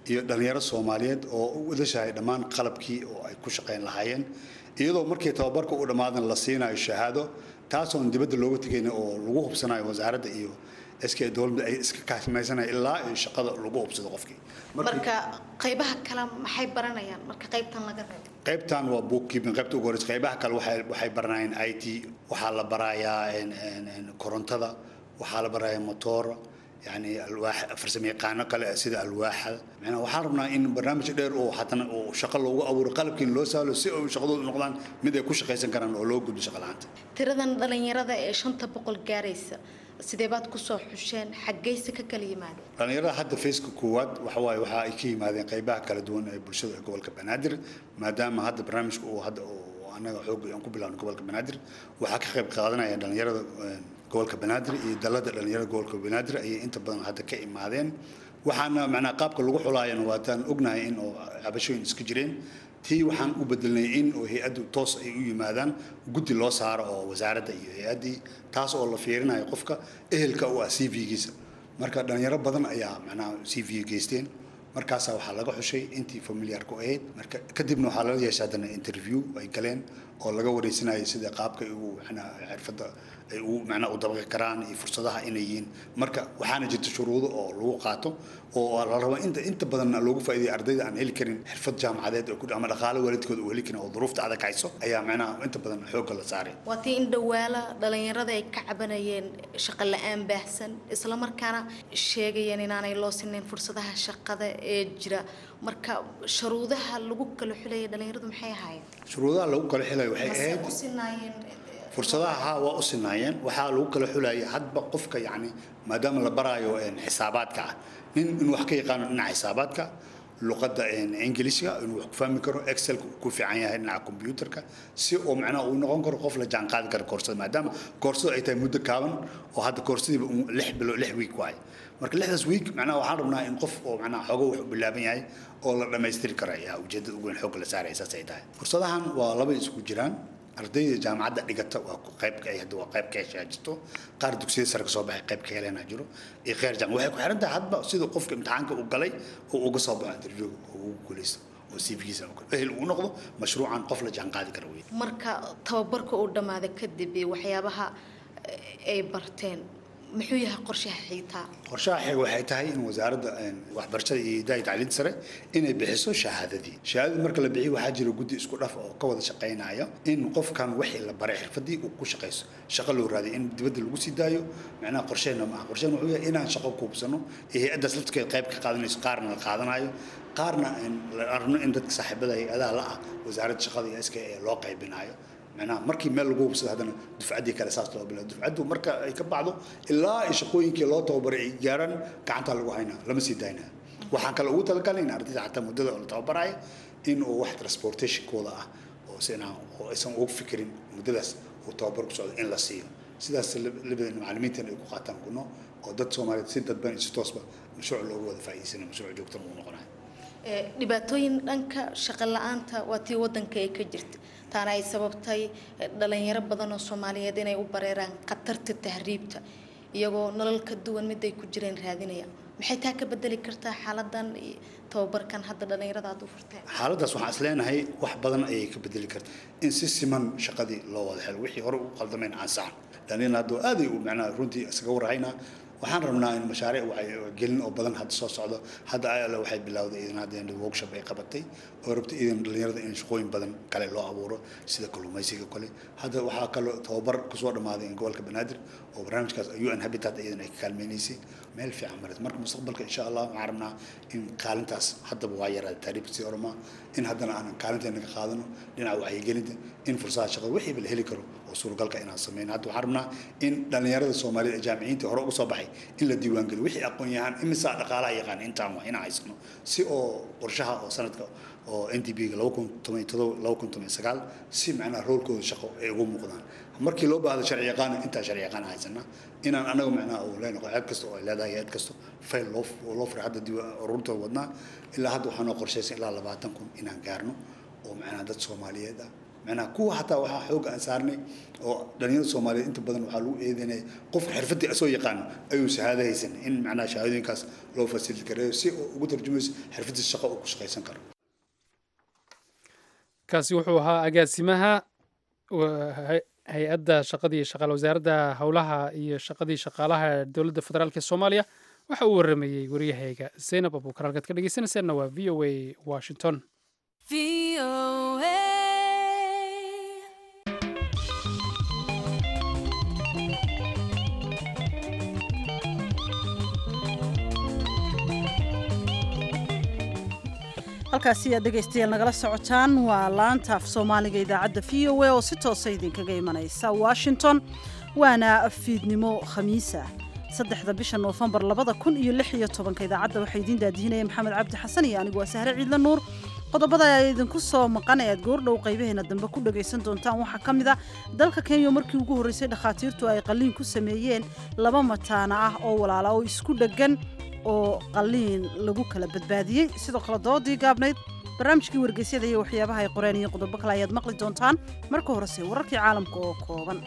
iyo dhallinyaro soomaaliyeed oo u wadashahay dhammaan qalabkii oo ay ku shaqayn lahaayeen iyadoo markii tababarka u dhammaadan la siinayo shahaado taasoon dibadda looga tegayna oo lagu hubsanayo wasaaradda iyo iska dowladda ay iska kaashmaysanaya ilaa iyo shaqada lagu hubsado qofkii marka qaybaha kale maxay baranayaan marka qaybtan laga reebo qaybtan waa bookkeeping qaybta ugu horeysa qaybaha kale waxay waxay baranayaan i t waxaa la barayaa korontada waxaa la barayaa motoor yani alwaax farsamo yaqaano kale sida alwaaxa macnaa waxaan rabnaa in barnaamij dheer oo haddana oo shaqo loogu abuuro qalabkiin loo sahlo si ay shaqadoodu noqdaan mid ay ku shaqaysan karaan oo loo gudbo shaqa la'aanta tiradan dhalinyarada ee shanta boqol gaaraysa sidee baad kusoo xusheen xaggayse ka kala yimaadeen dhalinyarada hadda faceka koowaad waxa waaye waxa ay ka yimaadeen qaybaha kala duwan ee bulshada ee gobolka banaadir maadaama hadda barnaamijka uu hadda oo annaga xoog aan ku bilaabno gobolka banaadir waxaa ka qayb qaadanaya dhalinyarada gobolka banaadir iyo dalada dhalinyarada gobolka banaadir ayay inta badan hadda ka imaadeen waxaana macnaa qaabka lagu xulaayana waataan ognahay in oo cabashooyin iska jireen tii waxaan u bedelnay in oo hay-addu toos ay u yimaadaan guddi loo saaro oo wasaaradda iyo hay-addii taas oo la fiirinayo qofka ehelka u ah c v-giisa marka dhalinyaro badan ayaa macnaha c v geysteen markaasaa waxaa laga xushay intii familiarku ahayd marka kadibna waxaa lala yeeshay haddana interview ay galeen oo laga wareysanayo sida qaabka ay ugu macnaha xirfadda ay ugu macnaha u dabaqi karaan iyo fursadaha inay yihiin marka waxaana jirta shuruudo oo lagu qaato oo la rabo inta inta badan loogu faa'iideeyo ardayda aan heli karin xirfad jaamacadeed oo ku ama dhaqaale waalidkooda uu heli karin oo duruufta adag hayso ayaa macnaha inta badan xoogga la saaray waa tii in dhawaala dhalinyarada ay ka cabanayeen shaqo la-aan baahsan isla markaana sheegayeen inaanay loo sinayn fursadaha shaqada ee jira marka shuruudaha lagu kala xulaya dhalinyaradu maxay ahaayeen shuruudaha lagu kala xilayo waxay mase ahayd u sinaayeen fursadaha haa waa u sinaayeen waxaa lagu kala xulayay hadba qofka yacni maadaama la baraayo xisaabaadka ah nin inuu wax ka yaqaano dhinaca xisaabaadka luqadda ingiliishka inuu wax ku fahmi karo excelka uu ku fiican yahay dhinaca computerka si oo macnaha uu noqon karo qof la jaan qaadi kara koorsada maadaama koorsadu ay tahay muddo kaaban oo hadda koorsadiiba lix bilo lix week waaye marka lixdaas week macnaha waxaan rabnaa in qof oo macnaha xoogo wax u bilaaban yahay oo la dhammaystiri kara ayaa ujeedada ugu weyn xoogga la saaraya saas ay tahay fursadahan waa laba isku jiraan ardayda jaamacadda dhigata waa qayb ka hadda waa qayb ka heshaa jirto qaar dugsiyada sare ka soo baxay qayb ka helena jiro iyo kheyr jaam waxay ku xiran tahay hadba sida qofka imtixaanka uu galay oo uga soo baxo interview oo ugu guuleysto oo cv-giisa ehel uu noqdo mashruucan qof la jaan qaadi kara wey marka tababarka uu dhammaada kadib iyo waxyaabaha ay barteen muxuu yahay qorshaha xiitaa qorshaha xeeg waxay tahay in wasaaradda waxbarashada iyo hidaaya tacliinta sare inay bixiso shahaadadii shahaadadii marka la bixiyo waxaa jira guddi isku dhaf oo ka wada shaqaynaya in qofkan wixii la baray xirfadii uu ku shaqayso shaqo loo raadiyo in dibadda lagu sii daayo macnaha qorsheena maaha qorsheena wuxuu yahay inaan shaqo kuubsano iyo hay-addaas lafteeda qayb ka qaadanayso qaarna la qaadanayo qaarna la arno in dadka saaxiibada hay-adaha la ah wasaaradda shaqada iyo iska ee loo qaybinayo macnaha markii meel lagu hubsado haddana dufcaddii kale saas loo bilaabo dufcaddu marka ay ka bacdo ilaa ay shaqooyinkii loo tababaray ay gaaraan gacanta lagu haynaa lama sii daynaa waxaan kale ugu talagalay in ardayda xataa muddada oo la tababaraya in uu wax transportationkooda ah oo sina oo aysan ugu fikirin muddadaas uu tababar ku socdo in la siiyo sidaas labadeen macallimiintan ay ku qaataan kuno oo dad soomaaliyeed si dadban iyo si toosba mashruuc loogu wada faa'iidaysanayo mashruuc joogtana uu noqonayo dhibaatooyin dhanka shaqo la-aanta waa tii wadanka ay ka jirta taana ay sababtay dhalinyaro badan oo soomaaliyeed inay u bareeraan khatarta tahriibta iyagoo nolol ka duwan mid ay ku jireen raadinaya maxay taa ka bedeli kartaa xaaladan iyo tababarkan hadda dhalinyarada aad u furteen xaaladdaas waxaan is leenahay wax badan ayay ka bedeli kartaa in si siman shaqadii loo wada helo wixii hore u qaldameen aan saxan dhalinyarna hadduu aaday u macnaha runtii isaga warhaynaa waxaan rabnaa in mashaariic gelin oo badan hadda soo socdo hadda ayala waxay bilowday idan hadda workshop ay qabatay oo rabtay idan dhalinyarada in shaqooyin badan kale loo abuuro sida kalluumaysiga kale hadda waxaa kaloo tababar kusoo dhammaaday gobolka banaadir oo barnaamijkaas un habitat iyadan ay ka kaalmeynaysay meel fiican marat marka mustaqbalka insha allah waxaan rabnaa in kaalintaas haddaba waa yaraada taariibka sii ormaa in haddana aan kaalinteena ka qaadano dhinaca wacyigelinta in fursadaha shaqada wixiiba la heli karo oo suuragalka inaan sameyno hadda waxaan rabnaa in dhalinyarada soomaaliyed ee jaamiciyiinta hore uga soo baxay in la diiwaangeliyo wixii aqoon yahaan imisaa dhaqaalaha yaqaan intaan waa inaan haysano si oo qorshaha oo sanadka oo n d b ga laba kun toban iyo todoba laba kun toban iyo sagaal si macnaha roolkooda shaqo ay ugu muuqdaan markii loo baahdo sharci yaqaan intaa sharci yaqaan haysana inaan anaga macnaha uu leenahay cid kasta oo ay leedahay cid kasta fayl loo loo furay hadda diiwaan ururta wadnaa ilaa hadda waxaa noo qorshaysan ilaa labaatan kun inaan gaarno oo macnaha dad soomaaliyeed ah macnaha kuwa xataa waxaa xoog aan saarnay oo dhalinyarada soomaaliyeed inta badan waxaa lagu eedeynaya qofka xirfadii asoo yaqaan ayuu shahaado haysan in macnaha shahaadooyinkaas loo fasiliti kareeyo si uu ugu tarjumayso xirfadiisa shaqo uu ku shaqaysan karo kaasi wuxuu ahaa agaasimaha hay-adda shaqadii shaqaale wasaaradda howlaha iyo shaqadii shaqaalaha dowladda federaalk ee soomaaliya waxa uu waramayey waryahayga zaynab abuukar halkaad ka dhegeysanaysaanna waa v o a washington halkaasi aad dhegaystayaal nagala socotaan waa laanta af soomaaliga idaacadda v o a oo si toosa idinkaga imanaysa washington waana fiidnimo khamiisa saddexda bisha noofembar labada kun iyo lix iyo tobanka idaacadda waxaa idiin daadihinaya maxamed cabdi xasan iyo anigu waa sahre ciidla nuur qodobada ayaa idinku soo maqan ee aad goordhow qaybaheena dambe ku dhagaysan doontaan waxaa ka mid a dalka kenya markii ugu horreysay dhakhaatiirtu ay qalliin ku sameeyeen laba mataana ah oo walaala oo isku dheggan oo qalliin lagu kala badbaadiyey sidoo kale doodii gaabnayd barnaamijkii wargeysyada iyo waxyaabaha ay qoreen iyo qodobo kale ayaad maqli doontaan marka horese wararkii caalamka oo kooban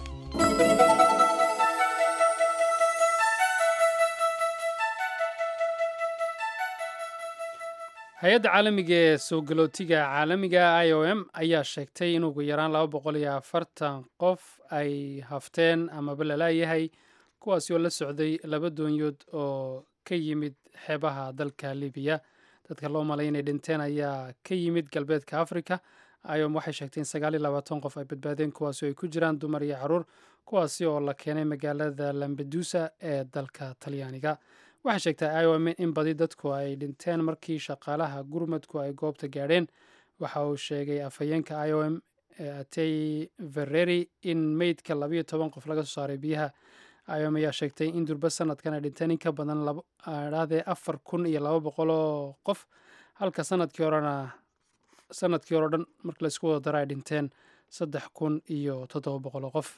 hay-adda caalamiga ee soo galootiga caalamiga i o m ayaa sheegtay in ugu yaraan laba boqol iyo afartan qof ay hafteen amaba lalaayahay kuwaasi oo la socday laba doonyood oo ka yimid xeebaha dalka libiya dadka loo malay inay dhinteen ayaa ka yimid galbeedka africa iom waxay sheegtay in sagaal iyo labaatan qof ay badbaadeen kuwaasi oo ay ku jiraan dumar iyo caruur kuwaasi oo la keenay magaalada lambedusa ee dalka talyaaniga waxay sheegtay iom in badi dadku ay dhinteen markii shaqaalaha gurmadku ay goobta gaadheen waxa uu sheegay afhayeenka iom atey vereri in meydka labayo toban qof laga soo saaray biyaha iom ayaa sheegtay in durba sanadkan ay dhinteen in ka badan dhaadee afar kun iyo laba boqol oo qof halka sanadkii horena sanadkii hore o dhan marka laisku wada daro ay dhinteen saddex kun iyo toddoba boqol oo qof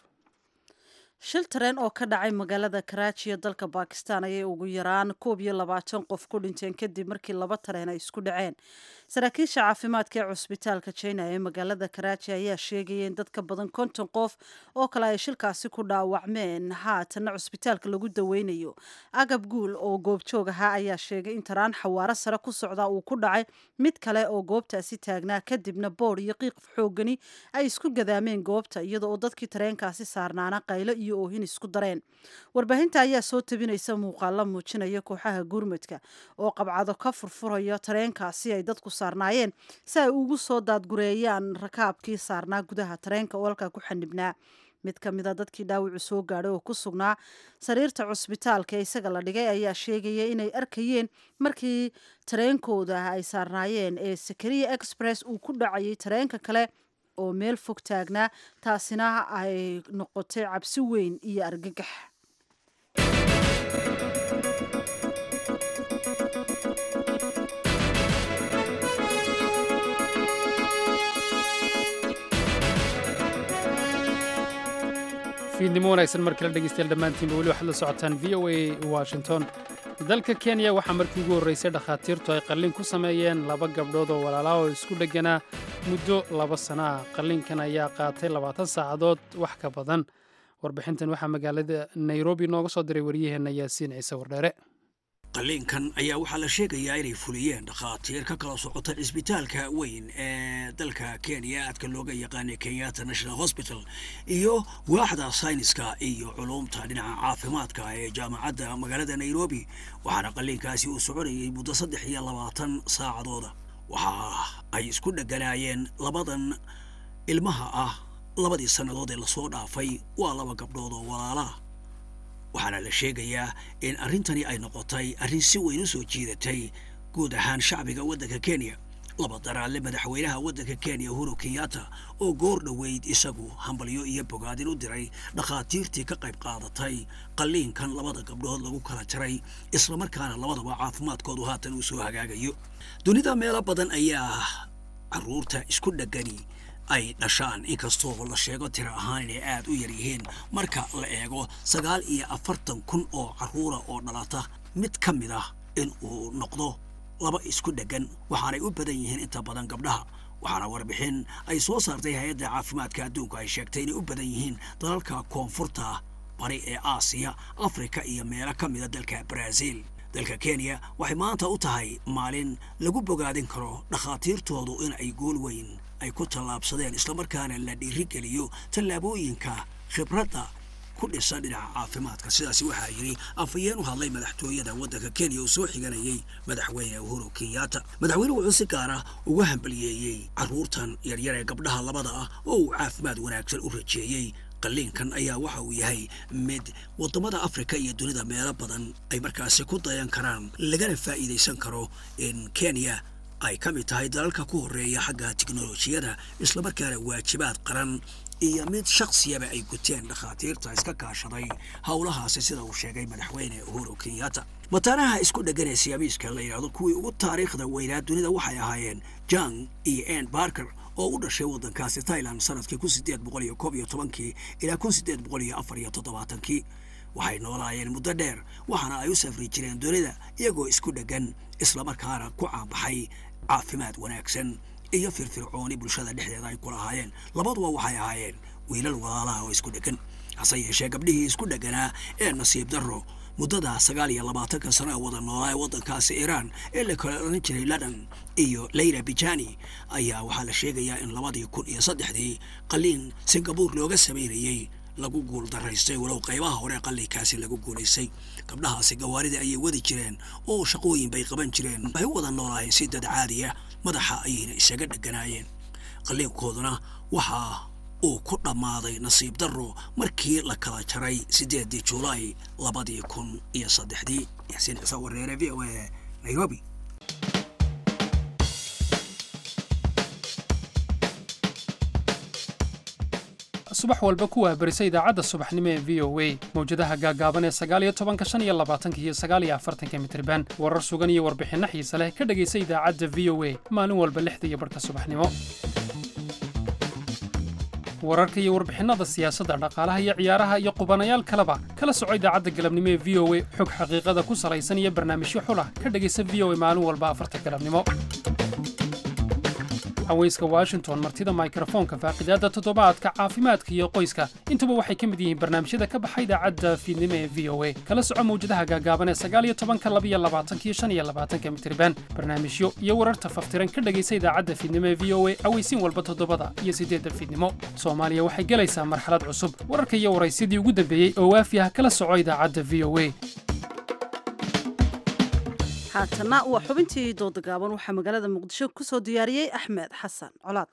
shil tareen oo ka dhacay magaalada karaaji ee dalka bakistan ayay ugu yaraan koob iyo labaatan qof ku dhinteen kadib markii laba tareen ay isku dhaceen saraakiisha caafimaadka ee cusbitaalka jina ee magaalada karaaji ayaa sheegaya in dad ka badan konton qof oo kale ay shilkaasi ku dhaawacmeen haatanna cusbitaalka lagu daweynayo agab guul oo goobjoog ahaa ayaa sheegay in taraan xawaaro sare ku socda uu ku dhacay mid kale oo goobtaasi taagnaa kadibna boodh iyo qiiq xoogani ay isku gadaameen goobta iyada oo dadkii tareenkaasi saarnaana qaylo iyo oohin isku dareen warbaahinta ayaa soo tabinaysa muuqaalo muujinaya kooxaha gurmadka oo qabcado ka furfuraya tareenkaasi ay dadku saarnaayeen si ay ugu soo daadgureeyaan rakaabkii saarnaa gudaha tareenka oo halkaa ku xanibnaa mid ka mid a dadkii dhaawacu soo gaadhay oo ku sugnaa sariirta cusbitaalka ee isaga la dhigay ayaa sheegaya inay arkayeen markii tareenkooda ay saarnaayeen ee sakariya express uu ku dhacayay tareenka kale oo meel fog taagnaa taasina ay noqotay cabsi weyn iyo argagax fiidnimo wanaagsan mar kale dhegeystayaal dhammaantiinba weli waxaad la socotaan v o a washington dalka kenya waxaa markii ugu horreysay dhakhaatiirtu ay qalliin ku sameeyeen laba gabdhood oo walaalaha oo isku dhegganaa muddo laba sana ah qalliinkan ayaa qaatay labaatan saacadood wax ka badan warbixintan waxaa magaalada nairobi nooga soo diray waryaheenna yaasiin ciise wardheere qalliinkan ayaa waxaa la sheegayaa inay fuliyeen dhakhaatiir ka kala socota cisbitaalka weyn ee dalka kenya aadka looga yaqaanay kenyatta national hospital iyo waaxda sayniska iyo culuumta dhinaca caafimaadka ee jaamacadda magaalada nairobi waxaana qalliinkaasi uu soconayay muddo saddex iyo labaatan saacadooda waxa ay isku dheganaayeen labadan ilmaha ah labadii sannadood ee lasoo dhaafay waa laba gabdhood oo walaalaah waxaana la sheegayaa in arrintani ay noqotay arrin si weyn u soo jiidatay guud ahaan shacbiga waddanka kenya laba daraalle madaxweynaha waddanka kenya uhuru kenyatta oo goor dhoweyd isagu hambalyo iyo bogaadin u diray dhakhaatiirtii ka qayb qaadatay qalliinkan labada gabdhood lagu kala jaray islamarkaana labadaba caafimaadkoodu haatan uu soo hagaagayo dunida meelo badan ayaa carruurta isku dhegani ay dhashaan inkastoo la sheego tiro ahaan inay aad u yar yihiin marka la eego sagaal iyo afartan kun oo carruura oo dhalata mid ka mid ah in uu noqdo laba isku dheggan waxaanay u badan yihiin inta badan gabdhaha waxaana warbixin ay soo saartay hay-adda caafimaadka adduunka ay sheegtay inay u badan yihiin dalalka koonfurta bari ee aasiya afrika iyo meelo ka mida dalka baraaziil dalka kenya waxay maanta u tahay maalin lagu bogaadin karo dhakhaatiirtoodu in ay gool weyn ay ku tallaabsadeen islamarkaana la dhiirigeliyo tallaabooyinka khibradda ku dhisan dhinaca caafimaadka sidaasi waxaa yidhi afhayeen u hadlay madaxtooyada waddanka kenya uu soo xiganayay madaxweyne uhuru kenyatta madaxweynuhu wuxuu si gaara uga hambaliyeeyey carruurtan yaryar ee gabdhaha labada ah oo uu caafimaad wanaagsan u rajeeyey qalliinkan ayaa waxa uu yahay mid waddamada afrika iyo dunida meelo badan ay markaasi ku dayan karaan lagana faa'iidaysan karo in kenya ay ka mid tahay dalalka ku horreeya xagga tiknolojiyada islamarkaana waajibaad qaran iyo mid shaksiyaba ay guteen dhakhaatiirta iska kaashaday howlahaasi sida uu sheegay madaxweyne uhuru kenyatta mataanaha isku dheggan ee siyaamiiska la yidhahdo kuwii ugu taariikhda weynaa dunida waxay ahaayeen jang iyo ann barker oo u dhashay waddankaasi thailand sanadkii kun sideed boqol iyo koob iyo tobankii ilaa kun sideed boqol iyo afar iyo toddobaatankii waxay noolaayeen muddo dheer waxaana ay u safri jireen dunida iyagoo isku dheggan islamarkaana ku caanbaxay caafimaad wanaagsan iyo firfircooni bulshada dhexdeeda ay ku lahaayeen labaduba waxay ahaayeen wiilal walaalaha oo isku dheggan hase yeeshee gabdhihii isku dhegganaa ee nasiib darro muddada sagaal iyo labaatanka sana wada noolaa ee waddankaasi iiraan ee la kala odhan jiray ladan iyo leyla bijani ayaa waxaa la sheegayaa in labadii kun iyo saddexdii qalliin singabuur looga samaynayey lagu guul daraystay walow qaybaha hore qalliinkaasi lagu guulaystay gabdhahaasi gawaarida ayay wadi jireen oo shaqooyin bay qaban jireen waxay u wada noolaayeen si dad caadiya madaxa ayayna isaga dheganaayeen qalliinkooduna waxaa uu ku dhammaaday nasiib darro markii la kala jaray siddeeddii julaay labadii kun iyo saddexdii yaxsiin ciise wareere v o a nairobi subax walba ku wahbarisa idaacadda subaxnimo ee v o a mawjadaha gaagaaban ee sagaaliyo tobanka shan iyo labaatanka iyo sagaaliyo afartanka mitriban warar sugan iyo warbixinno xiise leh ka dhegaysa idaacadda v o a maalin walba lixda iyo barhka subaxnimo wararka iyo warbixinnada siyaasadda dhaqaalaha iyo ciyaaraha iyo qubanayaal kaleba kala soco idaacadda galabnimo ee v o a xog xaqiiqada ku salaysan iyo barnaamijyo xulah ka dhegaysa v o a maalin walba afarta galabnimo haweyska washington martida mikrofoonka faaqidaadda toddobaadka caafimaadka iyo qoyska intuba waxay ka mid yihiin barnaamijyada ka baxa idaacadda fiidnimo ee v o a kala soco mawjadaha gaagaaban ee sagaaliyo tobanka labiyo labaatanka iyo shan iyo labaatanka mitriban barnaamijyo iyo wararta faftiran ka dhegaysa idaacadda fiidnimo ee v o a aweysiin walba toddobada iyo siddeedda fiidnimo soomaaliya waxay gelaysaa marxalad cusub wararka iyo waraysyadii ugu dambeeyey oo waafi ah kala soco idaacadda v o a haatanna waa xubintii dooda gaaban waxaa magaalada muqdisho ku soo diyaariyey axmed xasan colaad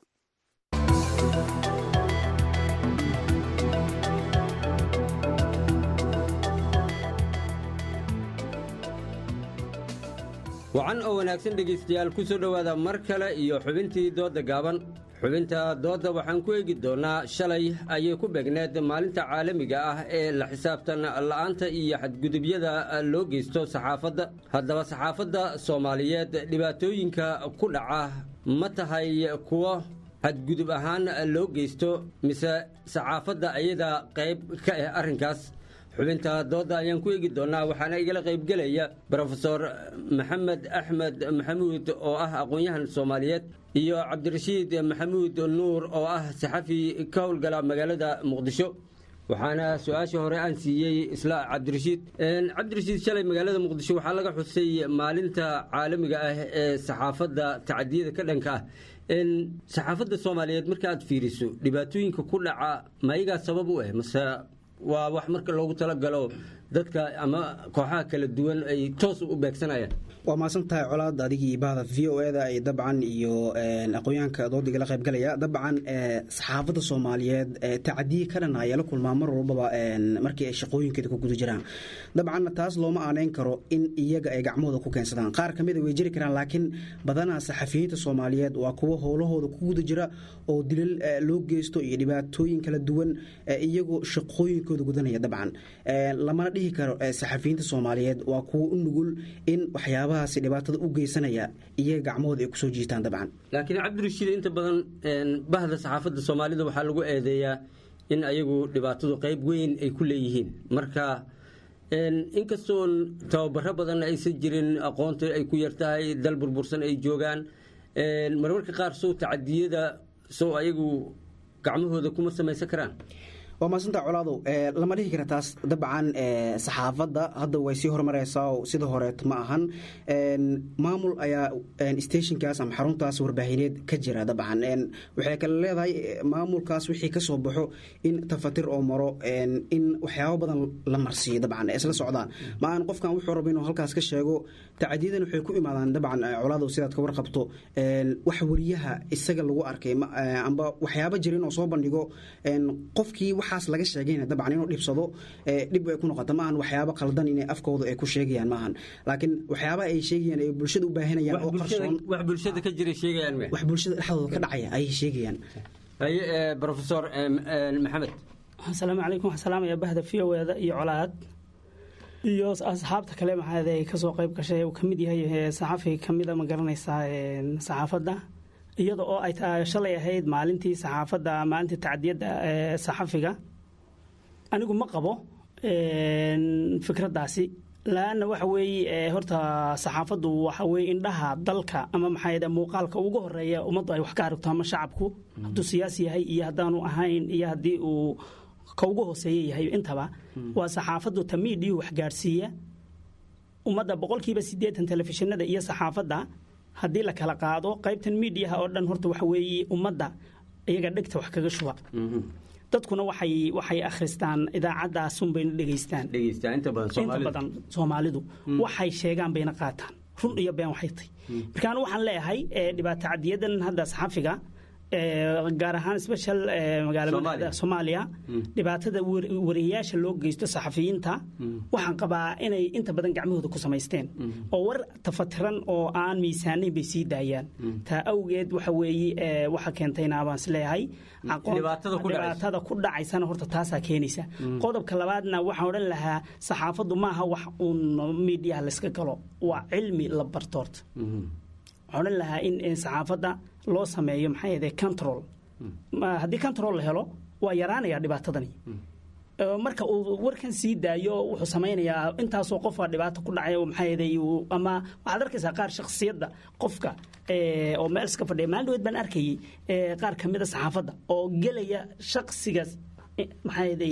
wacan oo wanaagsan dhegaystayaal ku soo dhowaada mar kale iyo xubintii doodda gaaban xubinta doodda waxaan ku eegi doonnaa shalay ayay ku beegneed maalinta caalamiga ah ee la xisaabtan la'aanta iyo xadgudubyada loo geysto saxaafadda haddaba saxaafadda soomaaliyeed dhibaatooyinka ku dhaca ma tahay kuwo xadgudub ahaan loo geysto mise saxaafadda ayada qayb ka ah arrinkaas xubinta doodda ayaan ku eegi doonnaa waxaana igala qaybgelaya brofesor maxamed axmed maxamuud oo ah aqoon-yahan soomaaliyeed iyo cabdirashiid maxamuud nuur oo ah saxafi ka howlgala magaalada muqdisho waxaana su-aashii hore aan siiyey isla cabdirashiid cabdirashiid shalay magaalada muqdisho waxaa laga xusay maalinta caalamiga ah ee saxaafadda tacadiyada ka dhanka ah saxaafadda soomaaliyeed marka aad fiiriso dhibaatooyinka ku dhaca mayagaa sabab u ah mase waa wax marka loogu talagalo dadka ama kooxaha kala duwan ay toos u beegsanayaan waa mahadsan tahay colaad adigii bahda v o eda ay dabcan iyo aqoonyahanka doodiga la qaybgalaya dabcan saxaafadda soomaaliyeed tacadiye ka dhan ayaa la kulmaa mar walbaba markii ay shaqooyinkeeda ku guda jiraan dabcan taas looma aaneyn karo in iyaga ay gacmahooda ku keensadaan qaar kamid a way jiri karaan laakiin badanaa saxafiyiinta soomaaliyeed waa kuwo howlahooda ku guda jira oo dilal loo geysto iyo dhibaatooyin kala duwan iyagoo shaqooyinkooda gudanaya dabcan lamana dhihi karo saxafiyiinta soomaaliyeed waa kuwo u nugul in waxyaabahaasi dhibaatada u geysanaya iyaga gacmahooda ay kusoo jiitaan dabcan laakiin cabdirashiid inta badan bahda saxaafadda soomaalida waxaa lagu eedeeyaa in ayagu dhibaatadu qayb weyn ay ku leeyihiin marka inkastoon tababaro badan aysan jirin aqoonta ay ku yartahay dal burbursan ay joogaan marmarka qaar sow tacadiyada sow ayagu gacmahooda kuma samaysan karaan waa maasanta colaadow lama dhihi kara taas dabcan saxaafadda hadda way sii horumareysaa oo sida horeet ma ahan maamul ayaa stationkaas ama xaruntaas warbaahineed ka jira dabcan waxay kale leedahay maamulkaas wixii ka soo baxo in tafatir oo maro in waxyaabo badan la marsiiyo dabcan isla socdaan ma aan qofkan wuxuu rabo inuu halkaas ka sheego tacadiyadan waxay ku imaadaan dabcan colaadow sidaad ka warqabto wax wariyaha isaga lagu arkay amba waxyaabo jira inuu soo bandhigo qofkii waxaas laga sheegayna dabcan inuu dhibsado dhib ay ku noqota maahan waxyaabo qaldan inay afkooda ay ku sheegayaan maahan laakiin waxyaaba ay sheegayaan ay bulshada u baahanayaan oo qarsoon wax bulshada ka jira sheegayaan wax bulshada dhexdooda ka dhacaya ayay sheegayaan haye professor maxamed asalaamu calaykum waxaan salaamaya bahda v o eda iyo colaad iyo asxaabta kale maxaad ay kasoo qayb gashay uu kamid yahay saxafi kamida ma garanaysaa saxaafadda iyada oo ay shalay ahayd maalintii saxaafadda maalintii tacdiyadda saxafiga anigu ma qabo fikraddaasi laanna waxa weeye horta saxaafaddu waxa weye indhaha dalka ama maxaa muuqaalka ugu horeeya ummaddu ay wax ka aragto ama shacabku hadduu siyaasi yahay iyo haddaanu ahayn iyo haddii uu ka ugu hooseeya yahay intaba waa saxaafaddu ta miidhiyu wax gaadhsiiya ummadda boqolkiiba siddeetan telefishinada iyo saxaafadda haddii la kala qaado qaybtan miidiyaha oo dhan horta waxa weeye ummadda iyaga dhegta wax kaga shuba dadkuna waxay waxay akhristaan idaacadaasun bayna dhegaystaan inta badan soomaalidu waxay sheegaan bayna qaataan run iyo been waxay tahy marka anu waxaan leeyahay dhibaato cadiyadan hadda saxafiga gaar ahaan special magaalada soomaaliya dhibaatada wariyayaasha loo geysto saxafiyiinta waxaan qabaa inay inta badan gacmahooda ku samaysteen oo war tafatiran oo aan miisaanayn bay sii daayaan taa awgeed waxa weeye waxa keentayna baan isleeyahay dhibaatada ku dhacaysana horta taasaa keenaysa qodobka labaadna waxaan odhan lahaa saxaafaddu maaha wax uun miidiyaha layska galo waa cilmi la barto horta waxaan odhan lahaa in saxaafadda loo sameeyo maxaa yeede control haddii control la helo waa yaraanaya dhibaatadani marka uu warkan sii daayo wuxuu samaynayaa intaasoo qofka dhibaato ku dhacay maxaa yeede ama waxaad arkaysaa qaar shakhsiyadda qofka oo meel iska fadhiya maalin dhaweed baan arkayay qaar ka mida saxaafadda oo gelaya shakhsigaas maxaa yeede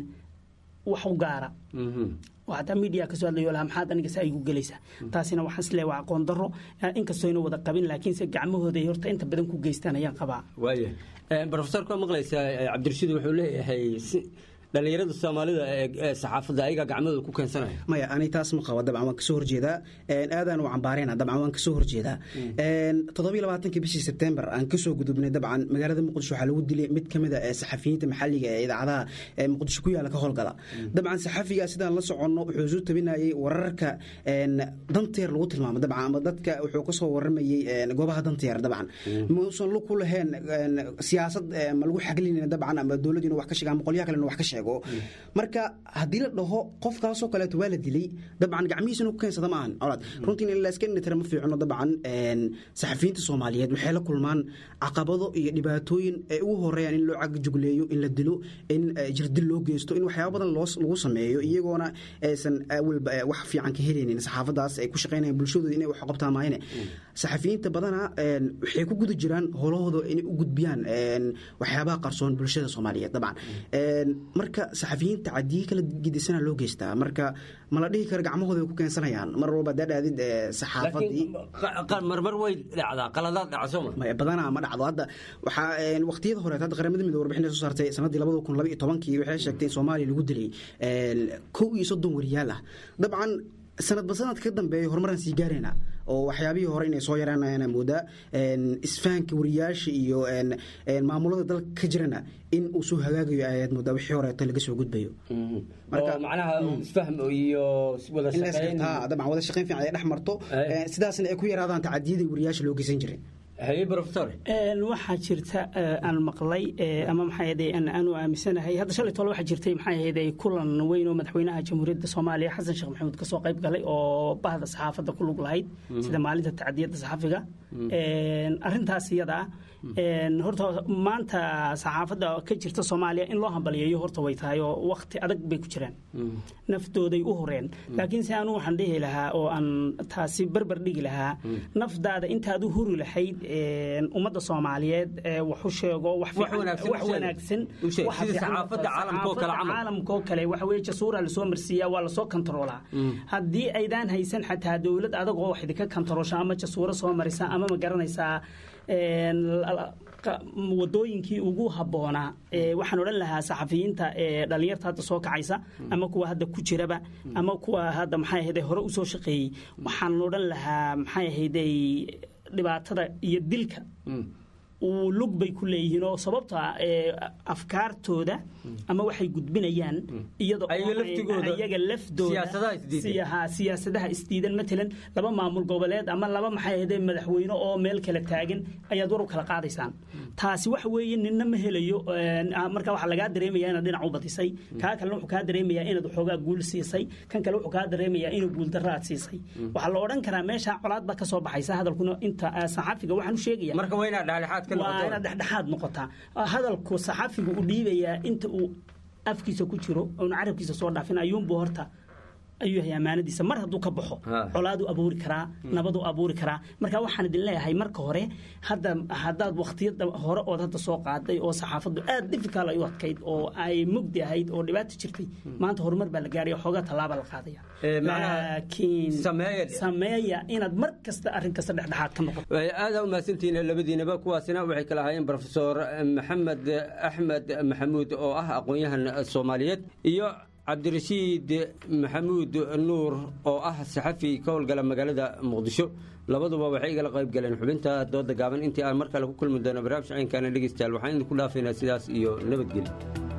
wax u gaara hataa miidiya kasoo hadlayo laha maxaad aniga saa igu gelaysaa taasina waxaan isleeyahay waa aqoon darro inkastoo ayna wada qabin laakiinse gacmahooda ay horta inta badan ku geystaan ayaan qabaa waaya profesorka waa maqlaysaa cabdirashiid wuxuu leeyahay dhalinyarada soomaalida ee saxaafadda ayagaa gacmadooda ku keensanaya maya ani taas ma qabo dabcan waan kasoo horjeedaa aadaan u cambaareyna dabcan waan kasoo horjeedaa toddobiyo labaatankii bishii sebtembar aan kasoo gudubnay dabcan magaalada muqdisho waxaa lagu dilay mid kamid a saxafiyiinta maxalliga ee idaacadaha muqdisho ku yaala ka howlgala dabcan saxafiga sidaan la soconno wuxuu soo tabinayay wararka danteer lagu tilmaamo dabcan ama dadka wuxuu kasoo waramayey goobaha danteer dabcan muusan lug ku lahayn siyaasad ma lagu xaglinayna dabcan ama dowladdiina wax ka sheega ama qolyaha kalena wax ka sheego marka haddii la dhaho qofkaasoo kaleeto waa la dilay dabcan gacmihiisa inuu ku keensada ma ahan colaad runtii in layska indhitira ma fiicno dabcan saxafiyiinta soomaaliyeed waxay la kulmaan caqabado iyo dhibaatooyin ay ugu horeeyaan in loo cagjugleeyo in la dilo in jirdil loo geysto in waxyaaba badan lagu sameeyo iyagoona aysan awalba wax fiican ka helaynin saxaafadaas ay ku shaqaynayaan bulshadooda inay wax qabtaan maayane saxafiyiinta badana waxay ku guda jiraan howlahooda inay u gudbiyaan waxyaabaha qarsoon bulshada soomaaliyeed dabcan marka saxafiyiinta cadiyi kala gidisana loo geystaa marka ma la dhihi karo gacmahooda ay ku keensanayaan mar walba dee dhaadid saxaafadii marmar way dhacdaa qaladaad dhaca sooma badanaa ma dhacdo hadda waxaa waqtiyada horeet hadda qaramada midoobe warbixin soo saartay sanadii labada kun laba iyo tobankii waxay sheegtay in soomaaliya lagu dilay kow iyo soddon wariyaal ah dabcan sanadba sanadka ka dambeeya horumaraan sii gaarayna oo waxyaabihii hore inay soo yaraanayaan moodaa isfahanka wariyaasha iyo maamulada dalka ka jirana in uu soo hagaagayo ayaad moodaa wixii horeeto laga soo gudbayo macnaha isfahm iyo wada shaqayn dabcan wada shaqayn fiican ay dhex marto sidaasna ay ku yaraadaan tacadiyadii wariyaasha loo geysan jiray waxaa jirta aan maqlay ama maxaa aanu aaminsanahay hadda shalay tole waxaa jirtay maxaa ahayde kulan weyn oo madaxweynaha jamhuuriyadda soomaaliya xasan sheekh maxamuud kasoo qayb galay oo bahda saxaafadda ku lug lahayd sida maalinta tacdiyadda saxafiga arrintaas iyada ah horta maanta saxaafadda ka jirta soomaaliya in loo hambaliyeeyo horta way tahay oo wakti adag bay ku jiraan naftooday u horeen laakiin se anu waxaan dhihi lahaa oo aan taasi barbar dhigi lahaa nafdaada intaad u huri lahayd ummadda soomaaliyeed wax u sheego wax wanaagsan caalamkoo kale waxa weye jasuura lasoo marsiiyaa waa lasoo kontaroolaa haddii aydaan haysan xataa dowlad adag oo wax idinka kontaroosha ama jasuuro soo marisa ama ma garanaysaa wadooyinkii ugu habboonaa waxaan odhan lahaa saxafiyiinta dhalinyarta hadda soo kacaysa ama kuwa hadda ku jiraba ama kuwa hadda maxay ahayde hore usoo shaqeeyey waxaan odhan lahaa maxay ahayday dhibaatada iyo dilka lug bay ku leeyihiin oo sababta afkaartooda ama waxay gudbinayaan iyaga laftooda siyaasadaha isdiidan matalan laba maamul goboleed ama laba maxay ahde madaxweyne oo meel kala taagan ayaad war u kala qaadaysaan taasi waxa weeye ninna ma helayo marka waxaa lagaa dareemaya inaad dhinac u badisay kaa kalena wuxuu kaa dareemayaa inaad waxoogaa guul siisay kan kale wuxuu kaa dareemayaa inuu guuldarra aad siisay waxaa la odhan karaa meesha colaad baa ka soo baxaysa hadalkuna inta saxaafiga waxaan u sheegaya waa inaad dhexdhexaad noqotaa hadalku saxaafigu u dhiibayaa inta uu afkiisa ku jiro oona carabkiisa soo dhaafin ayuunbuu horta ayuu yahay ammaanadiisa mar hadduu ka baxo colaaduu abuuri karaa nabaduu abuuri karaa marka waxaan idin leeyahay marka hore hadda haddaad wakhtiyada hore ood hadda soo qaaday oo saxaafaddu aad difficult ay u adkayd oo ay mugdi ahayd oo dhibaato jirtay maanta horumar baa la gaaraya xoogaa tallaaba la qaadaya laakiin sameeya inaad mar kasta arrin kasta dhexdhexaad ka noqoto aada umahadsantihiin labadiinaba kuwaasina waxay kala ahaayeen profesor maxamed axmed maxamuud oo ah aqoon-yahan soomaaliyeed iyo cabdirashiid maxamuud nuur oo ah saxafi ka howlgala magaalada muqdisho labaduba waxay igala qayb galeen xubinta dooda gaaban intii aan mar kale ku kulmi doono barnaamij caynkaana dhegeystayaal waxaan idinku dhaafaynaa sidaas iyo nabadgelyo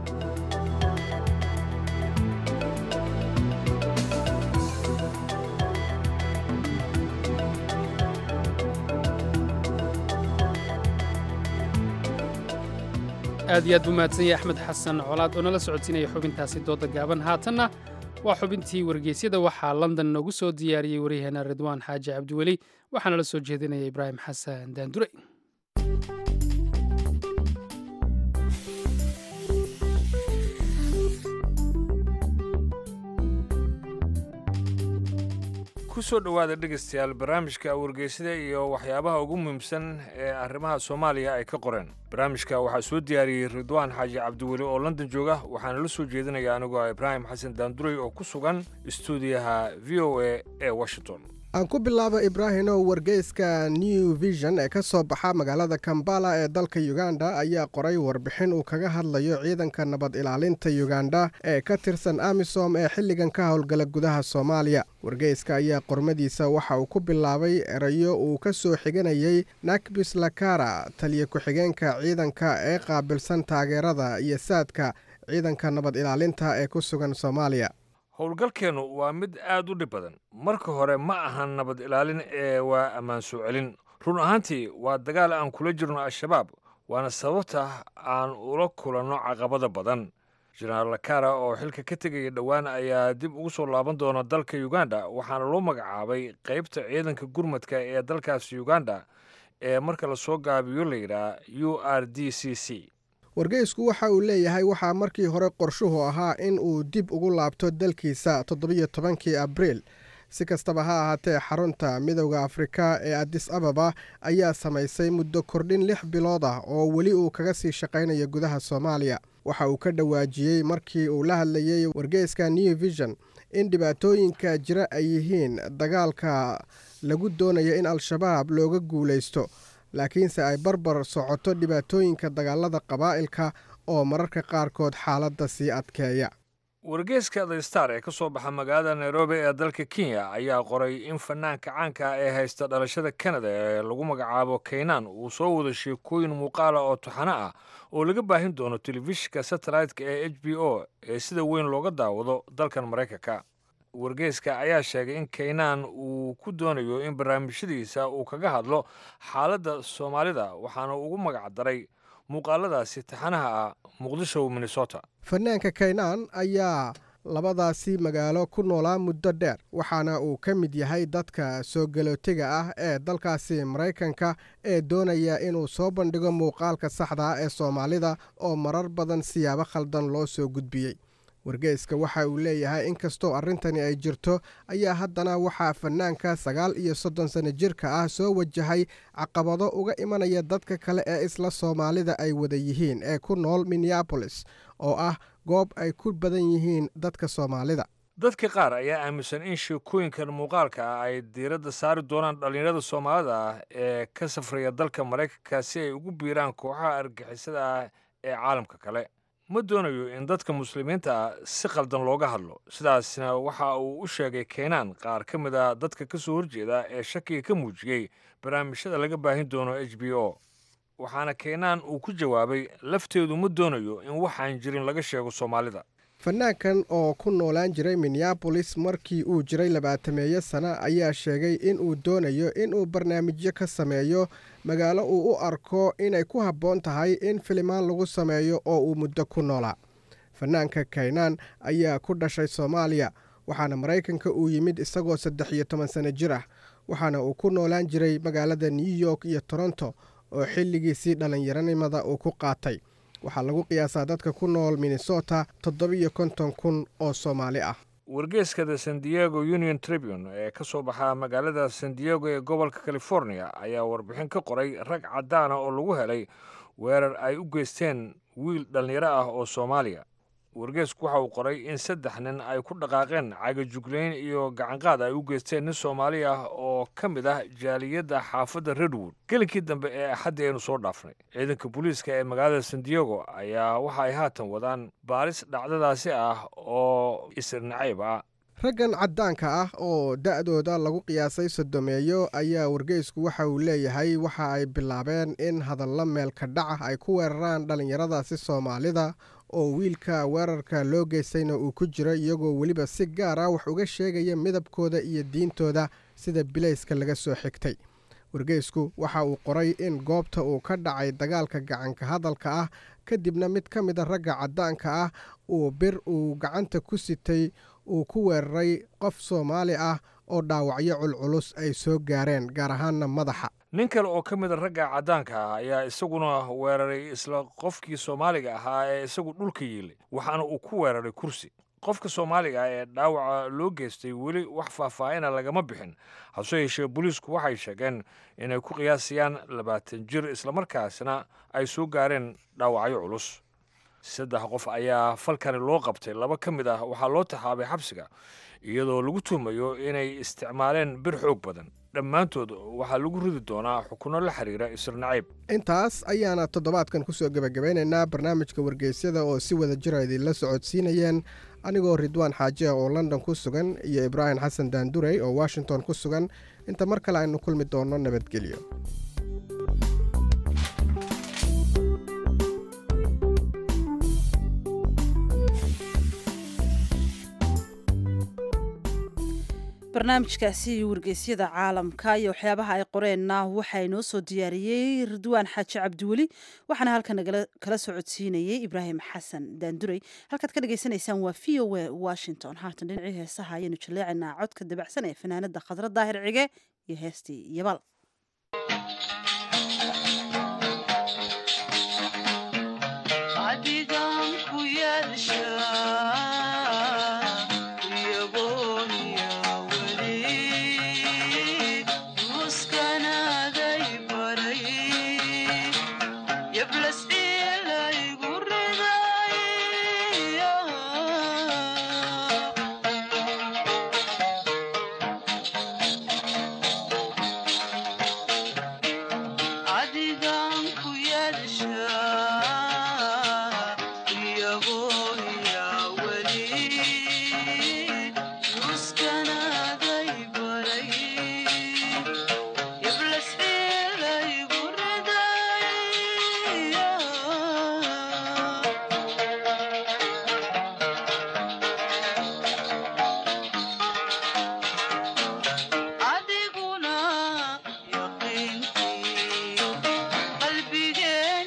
aad iyo aad buu mahadsan yahay axmed xasan colaad oo nala socodsiinaya xubintaasi dooda gaaban haatanna waa xubintii wargeysyada waxaa london noogu soo diyaariyey waryaheena ridwaan xaaji cabdiweli waxaana la soo jeedinaya ibraahim xasan daandure ku soo dhowaada dhegaystayaal barnaamijka wargeysada iyo waxyaabaha ugu muhiimsan ee arrimaha soomaaliya ay ka qoreen barnaamijka waxaa soo diyaariyey ridwaan xaaji cabdiweli oo london jooga waxaana la soo jeedinaya anigoo ibraahim xasan daandurey oo ku sugan istuudiyaha v o a ee washington aan ku bilaabo ibraahimow wargeyska new vision ee ka soo baxa magaalada kambala ee dalka uganda ayaa qoray warbixin uu kaga hadlayo ciidanka nabad ilaalinta uganda ee ka tirsan amisom ee xilligan ka howlgala gudaha soomaaliya wargeyska ayaa qormadiisa waxa uu ku bilaabay erayo uu ka soo xiganayay nakbis lakara taliya ku-xigeenka ciidanka ee qaabilsan taageerada iyo saadka ciidanka nabad ilaalinta ee ku sugan soomaaliya howlgalkeennu waa mid aad u dhib badan marka hore ma ahan nabad ilaalin ee waa ammaan soo celin run ahaantii waa dagaal aan kula jirno al-shabaab waana sababta aan ula kulanno caqabada badan jenaraal lakara oo xilka ka tegaya dhowaan ayaa dib ugu soo laaban doona dalka uganda waxaana loo magacaabay qaybta ciidanka gurmadka ee dalkaasi uganda ee marka lasoo gaabiyo layidhaah u r d c c wargeysku waxa uu leeyahay waxaa markii hore qorshuhu ahaa in uu dib ugu laabto dalkiisa toddobiyo tobankii abriil si kastaba ha ahaatee xarunta midowda afrika ee adis ababa ayaa samaysay muddo kordhin lix bilood ah oo weli uu kaga sii shaqaynayo gudaha soomaaliya waxa uu ka dhawaajiyey markii uu la hadlayey wargeyska new vision in dhibaatooyinka jira ay yihiin dagaalka lagu doonayo in al-shabaab looga guulaysto laakiinse ay barbar socoto dhibaatooyinka dagaalada qabaa'ilka oo mararka qaarkood xaaladda sii adkeeya wargeyska the star ee ka soo baxa magaalada nairobi ee dalka kenya ayaa qoray in fanaanka caanka ee haysta dhalashada kanada ee lagu magacaabo kaynan uu soo wado sheekooyin muuqaala oo taxano ah oo laga baahin doono telefishinka satellite-ka ee h b o ee sida weyn looga daawado dalkan maraykanka wargeyska ayaa sheegay in kaynaan uu ku doonayo in barnaamijyadiisa uu kaga hadlo xaaladda soomaalida waxaana ugu magac daray muuqaaladaasi taxanaha ah muqdisho minnesota fanaanka kaynaan ayaa labadaasi magaalo ku noolaa muddo dheer waxaana uu ka mid yahay dadka soo galootiga ah ee dalkaasi maraykanka ee doonaya inuu soo bandhigo muuqaalka saxda ah ee soomaalida oo marar badan siyaabo khaldan loo soo gudbiyey wargeyska waxa uu leeyahay inkastoo arrintani ay jirto ayaa haddana waxaa fanaanka sagaal iyo soddon sano jirka ah soo wajahay caqabado uga imanaya dadka kale ee isla soomaalida ay wada yihiin ee ku nool minneabolis oo ah goob ay ku badan yihiin dadka soomaalida dadka qaar ayaa aaminsan in sheekooyinkan muuqaalka ah ay diiradda saari doonaan dhallinyarada soomaalida ah ee ka safraya dalka maraykanka si ay ugu biiraan kooxaha argixisada ah ee caalamka kale ma doonayo in dadka muslimiinta ah si qaldan looga hadlo sidaasna waxa uu u sheegay keenaan qaar ka mid a dadka ka soo horjeeda ee shakiga ka muujiyey barnaamijyada laga baahin doono h b o waxaana keenaan uu ku jawaabay lafteedu ma doonayo in waxaan jirin laga sheego soomaalida fanaankan oo ku noolaan jiray minneabolis markii uu jiray labaatameeyo sana ayaa sheegay in uu doonayo inuu barnaamijyo ka sameeyo magaalo uu u arko inay ku habboon tahay in filimaan lagu sameeyo oo uu muddo ku noolaa fanaanka kaynaan ayaa ku dhashay soomaaliya waxaana maraykanka uu yimid isagoo saddex iyo toban sano jir ah waxaana uu ku noolaan jiray magaalada new york iyo toronto oo xilligiisii dhallinyaronimada uu ku qaatay waxaa lagu qiyaasaa dadka ku nool minnesota toddobiyo konton kun oo soomaali ah wargeeska the san diego union tribune ee ka soo baxa magaalada san diego ee gobolka california ayaa warbixin ka qoray rag caddaana oo lagu helay weerar ay u geysteen wiil dhallinyaro ah oo soomaaliya wargeesku waxa uu qoray in saddex nin ay ku dhaqaaqeen cagajuglayn iyo gacanqaad ay u geysteen nin soomaali ah oo ka mid ah jaaliyadda xaafadda redwood gelinkii dambe ee axaddii aynu soo dhaafnay ciidanka booliiska ee magaalada san diego ayaa waxa ay haatan wadaan baaris dhacdadaasi ah oo isirnacayb ah raggan caddaanka ah oo da'dooda lagu qiyaasay sodomeeyo ayaa wargeysku waxa uu leeyahay waxa ay bilaabeen in hadallo meelka dhaca ay ku weeraraan dhallinyaradaasi soomaalida oo wiilka weerarka loo geystayna uu ku jiro iyagoo weliba si gaar ah wax uga sheegaya midabkooda iyo diintooda sida bilayska laga soo xigtay wargeysku waxa uu qoray in goobta uu ka dhacay dagaalka gacanka hadalka ah kadibna mid ka mida ragga caddaanka ah uu bir uu gacanta ku sitay uu ku weeraray qof soomaali ah oo dhaawacyo culculus ay soo gaareen gaar ahaanna madaxa nin kale oo ka mid a ragga caddaanka ah ayaa isaguna weeraray isla qofkii soomaaliga ahaa ee isagu dhulka yiilay waxaana uu ku weeraray kursi qofka soomaaliga ah ee dhaawaca loo geystay weli wax faahfaahina lagama bixin hase yeeshee booliisku waxay sheegeen inay ku qiyaasayaan labaatan jir islamarkaasna ay soo gaareen dhaawacyo culus saddex qof ayaa falkani loo qabtay laba ka mid ah waxaa loo taxaabay xabsiga iyadoo lagu tuumayo inay isticmaaleen bir xoog badan dhammaantood waxaa lagu ridi doonaa xukunno la xiriira isirnacayb intaas ayaana toddobaadkan kusoo gebagabeynaynaa barnaamijka wargeysyada oo si wada jira idinla socodsiinayeen anigoo ridwaan xaaji ah oo london ku sugan iyo ibraahim xasan daandurey oo washington ku sugan inta mar kale aynu kulmi doonno nabadgelyo barnaamijkaasi wargeysyada caalamka iyo waxyaabaha ay qoreenna waxaa inoo soo diyaariyey ridwaan xaaji cabdiweli waxaana halkan kala socodsiinayey ibraahim xasan daandurey halkaad ka dhagaysanaysaan waa v o a washington haatan dhinacii heesaha ayaynu jaleecaynaa codka dabacsan ee fanaanada khadra daahir cige iyo heestii yabaal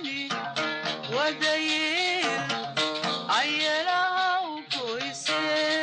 Ayela u koyse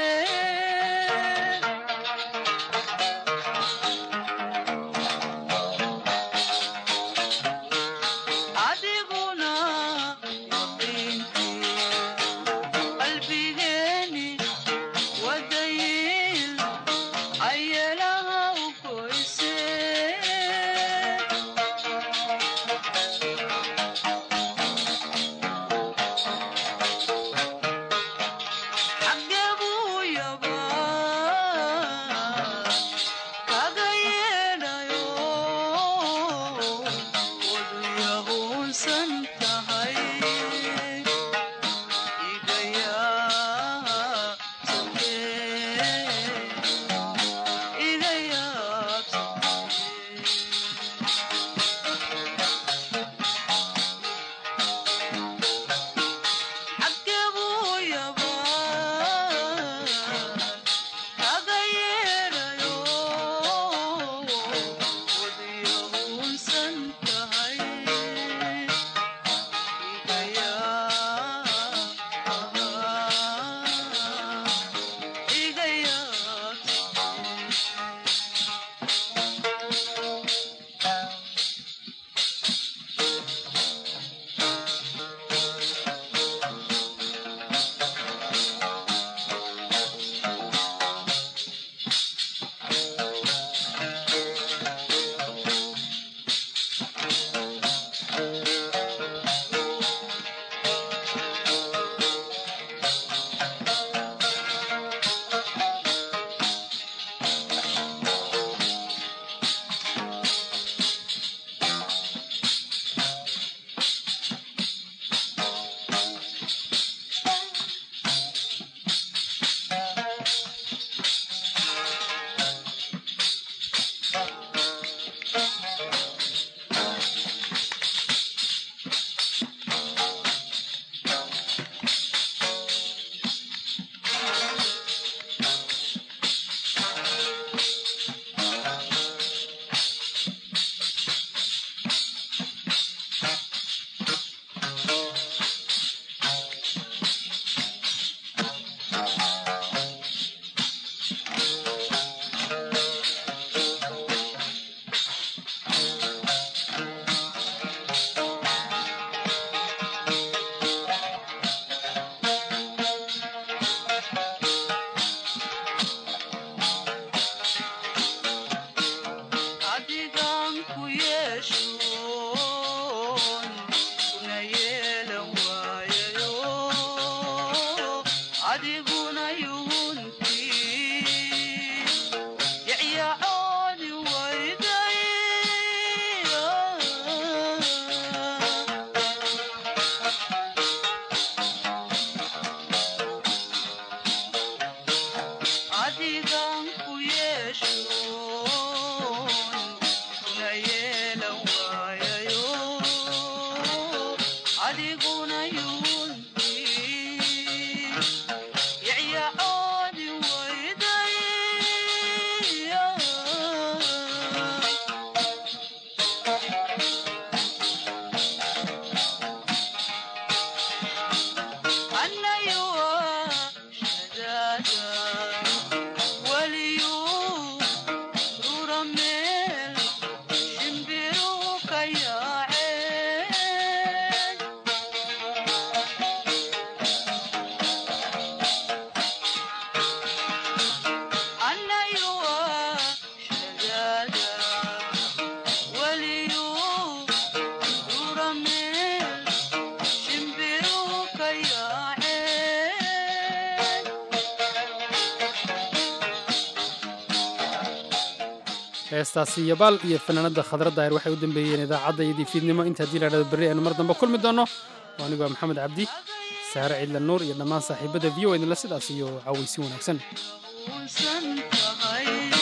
heestaasi yabaal iyo fanaanada khadra daahir waxay u dambeeyeen idaacadda iyo diifiidnimo inta haddii la dhahdo berri aynu mar dambe kulmi doonno waa anigu waa maxamed cabdi saare ciidla nuur iyo dhammaan saaxiibada v o idinla sidaas iyo cawaysi wanaagsan